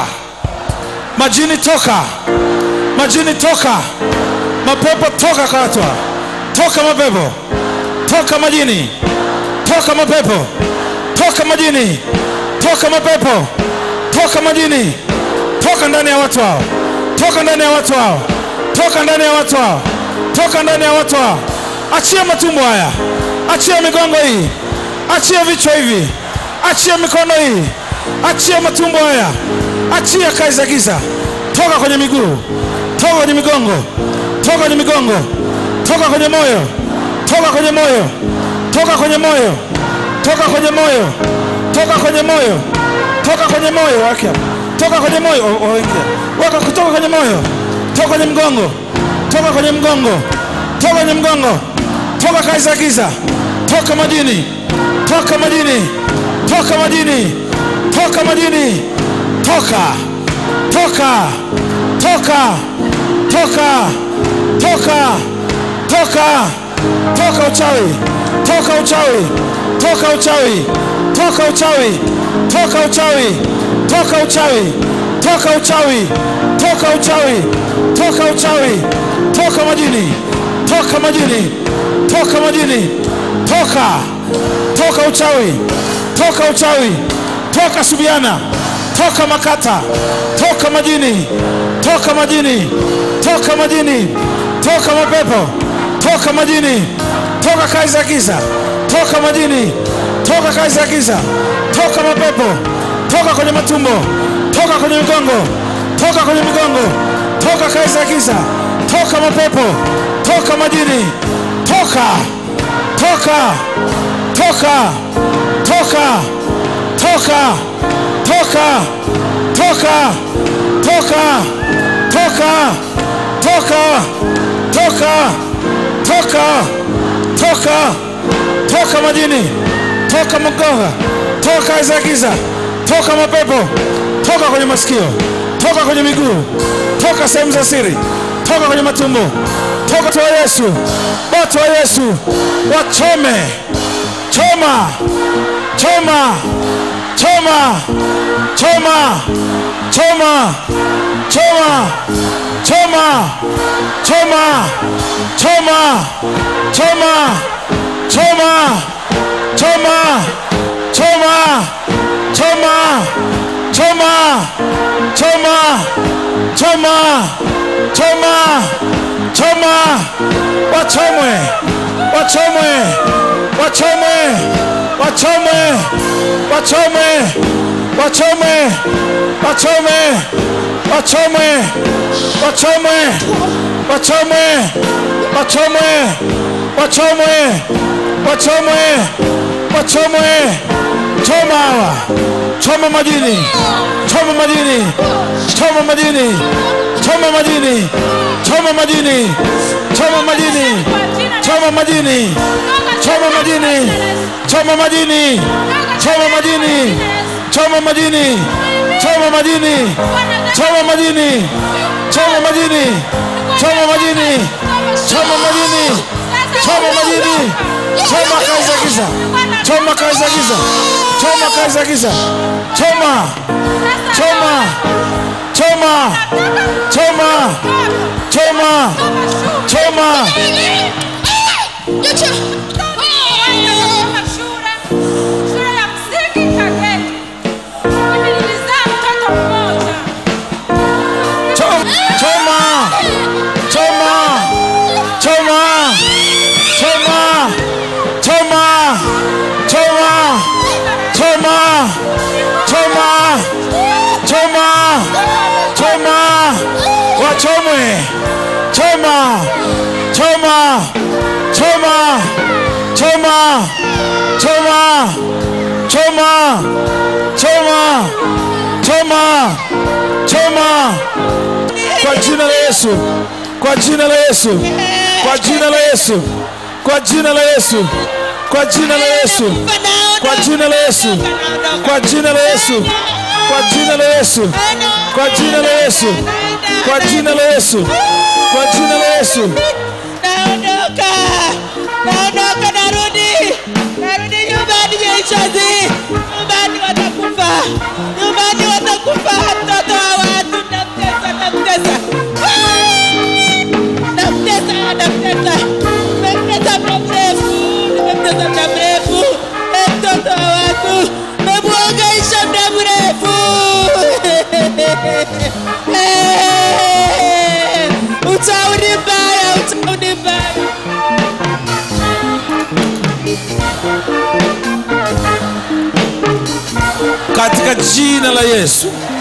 majini toka majini toka mapepo toka katwa toka mapepo toka majini toka mapepo toka majini toka mapepo toka majini toka ndani ya watu hao toka ndani ya watu hao toka ndani ya watu hao toka ndani ya watu hao achia matumbo haya achia migongo hii achia vichwa hivi achia mikono hii achia matumbo haya achia kazi za giza toka kwenye miguu toka kwenye migongo toka kwenye migongo toka kwenye moyo toka kwenye moyo toka kwenye moyo toka kwenye moyo toka kwenye moyo toka kwenye moyo wake hapa. toka kwenye moyo o- o- ingia. weka kutoka kwenye moyo toka kwenye mgongo toka kwenye mgongo toka kwenye mgongo toka kazi za giza toka majini toka majini toka majini toka majini toka toka toka toka toka toka toka uchawi toka uchawi toka uchawi toka uchawi toka uchawi toka uchawi toka uchawi toka uchawi toka uchawi toka majini toka majini toka majini toka toka uchawi toka uchawi toka subiana toka makata toka majini toka majini toka majini toka mapepo toka majini toka kazi za giza toka majini toka kazi za giza toka mapepo toka kwenye matumbo toka kwenye migongo toka kwenye migongo toka kazi za giza toka mapepo toka majini toka toka toka toka toka toka toka toka toka toka toka toka toka toka majini toka mgonga toka kazi za giza toka mapepo toka kwenye masikio toka kwenye miguu toka sehemu za siri toka kwenye matumbo toka watu wa yesu watu wa yesu wachome choma choma choma choma choma choma choma choma choma choma choma choma choma choma choma choma choma choma choma wachomwe wachomwe wachomwe wachomwe wachomwe wachomwe wachomwe wachomwe wachomwe wachomwe wachomwe wachomwe wachomwe wachomwe choma hawa choma majini choma majini choma majini choma majini choma majini choma majini choma majini choma majini choma majini choma majini choma majini choma majini choma majini choma majini choma majini choma majini choma majini choma kazi za giza choma kazi za giza choma kazi za giza choma choma choma choma choma choma shule ya msingi Kagera. Mimi nilizaa mtoto mmoja choma choma choma choma choma choma choma kwa jina la yesu kwa jina la yesu kwa jina la yesu kwa jina la yesu kwa jina la yesu kwa jina la yesu kwa jina la yesu kwa jina la yesu kwa jina la yesu kwa jina la yesu kwa jina la yesu naondoka naondoka narudi narudi nyumbani jeishazi nyumbani watakufa nyumbani watakufa mtoto wa watu namtesa namtesa namtesa namtesa nimemtesa muda mrefu nimemtesa muda mrefu Eh, mtoto wa watu memuangaisha muda mrefu Eh, utauni mbaya utauni mbaya katika jina la yesu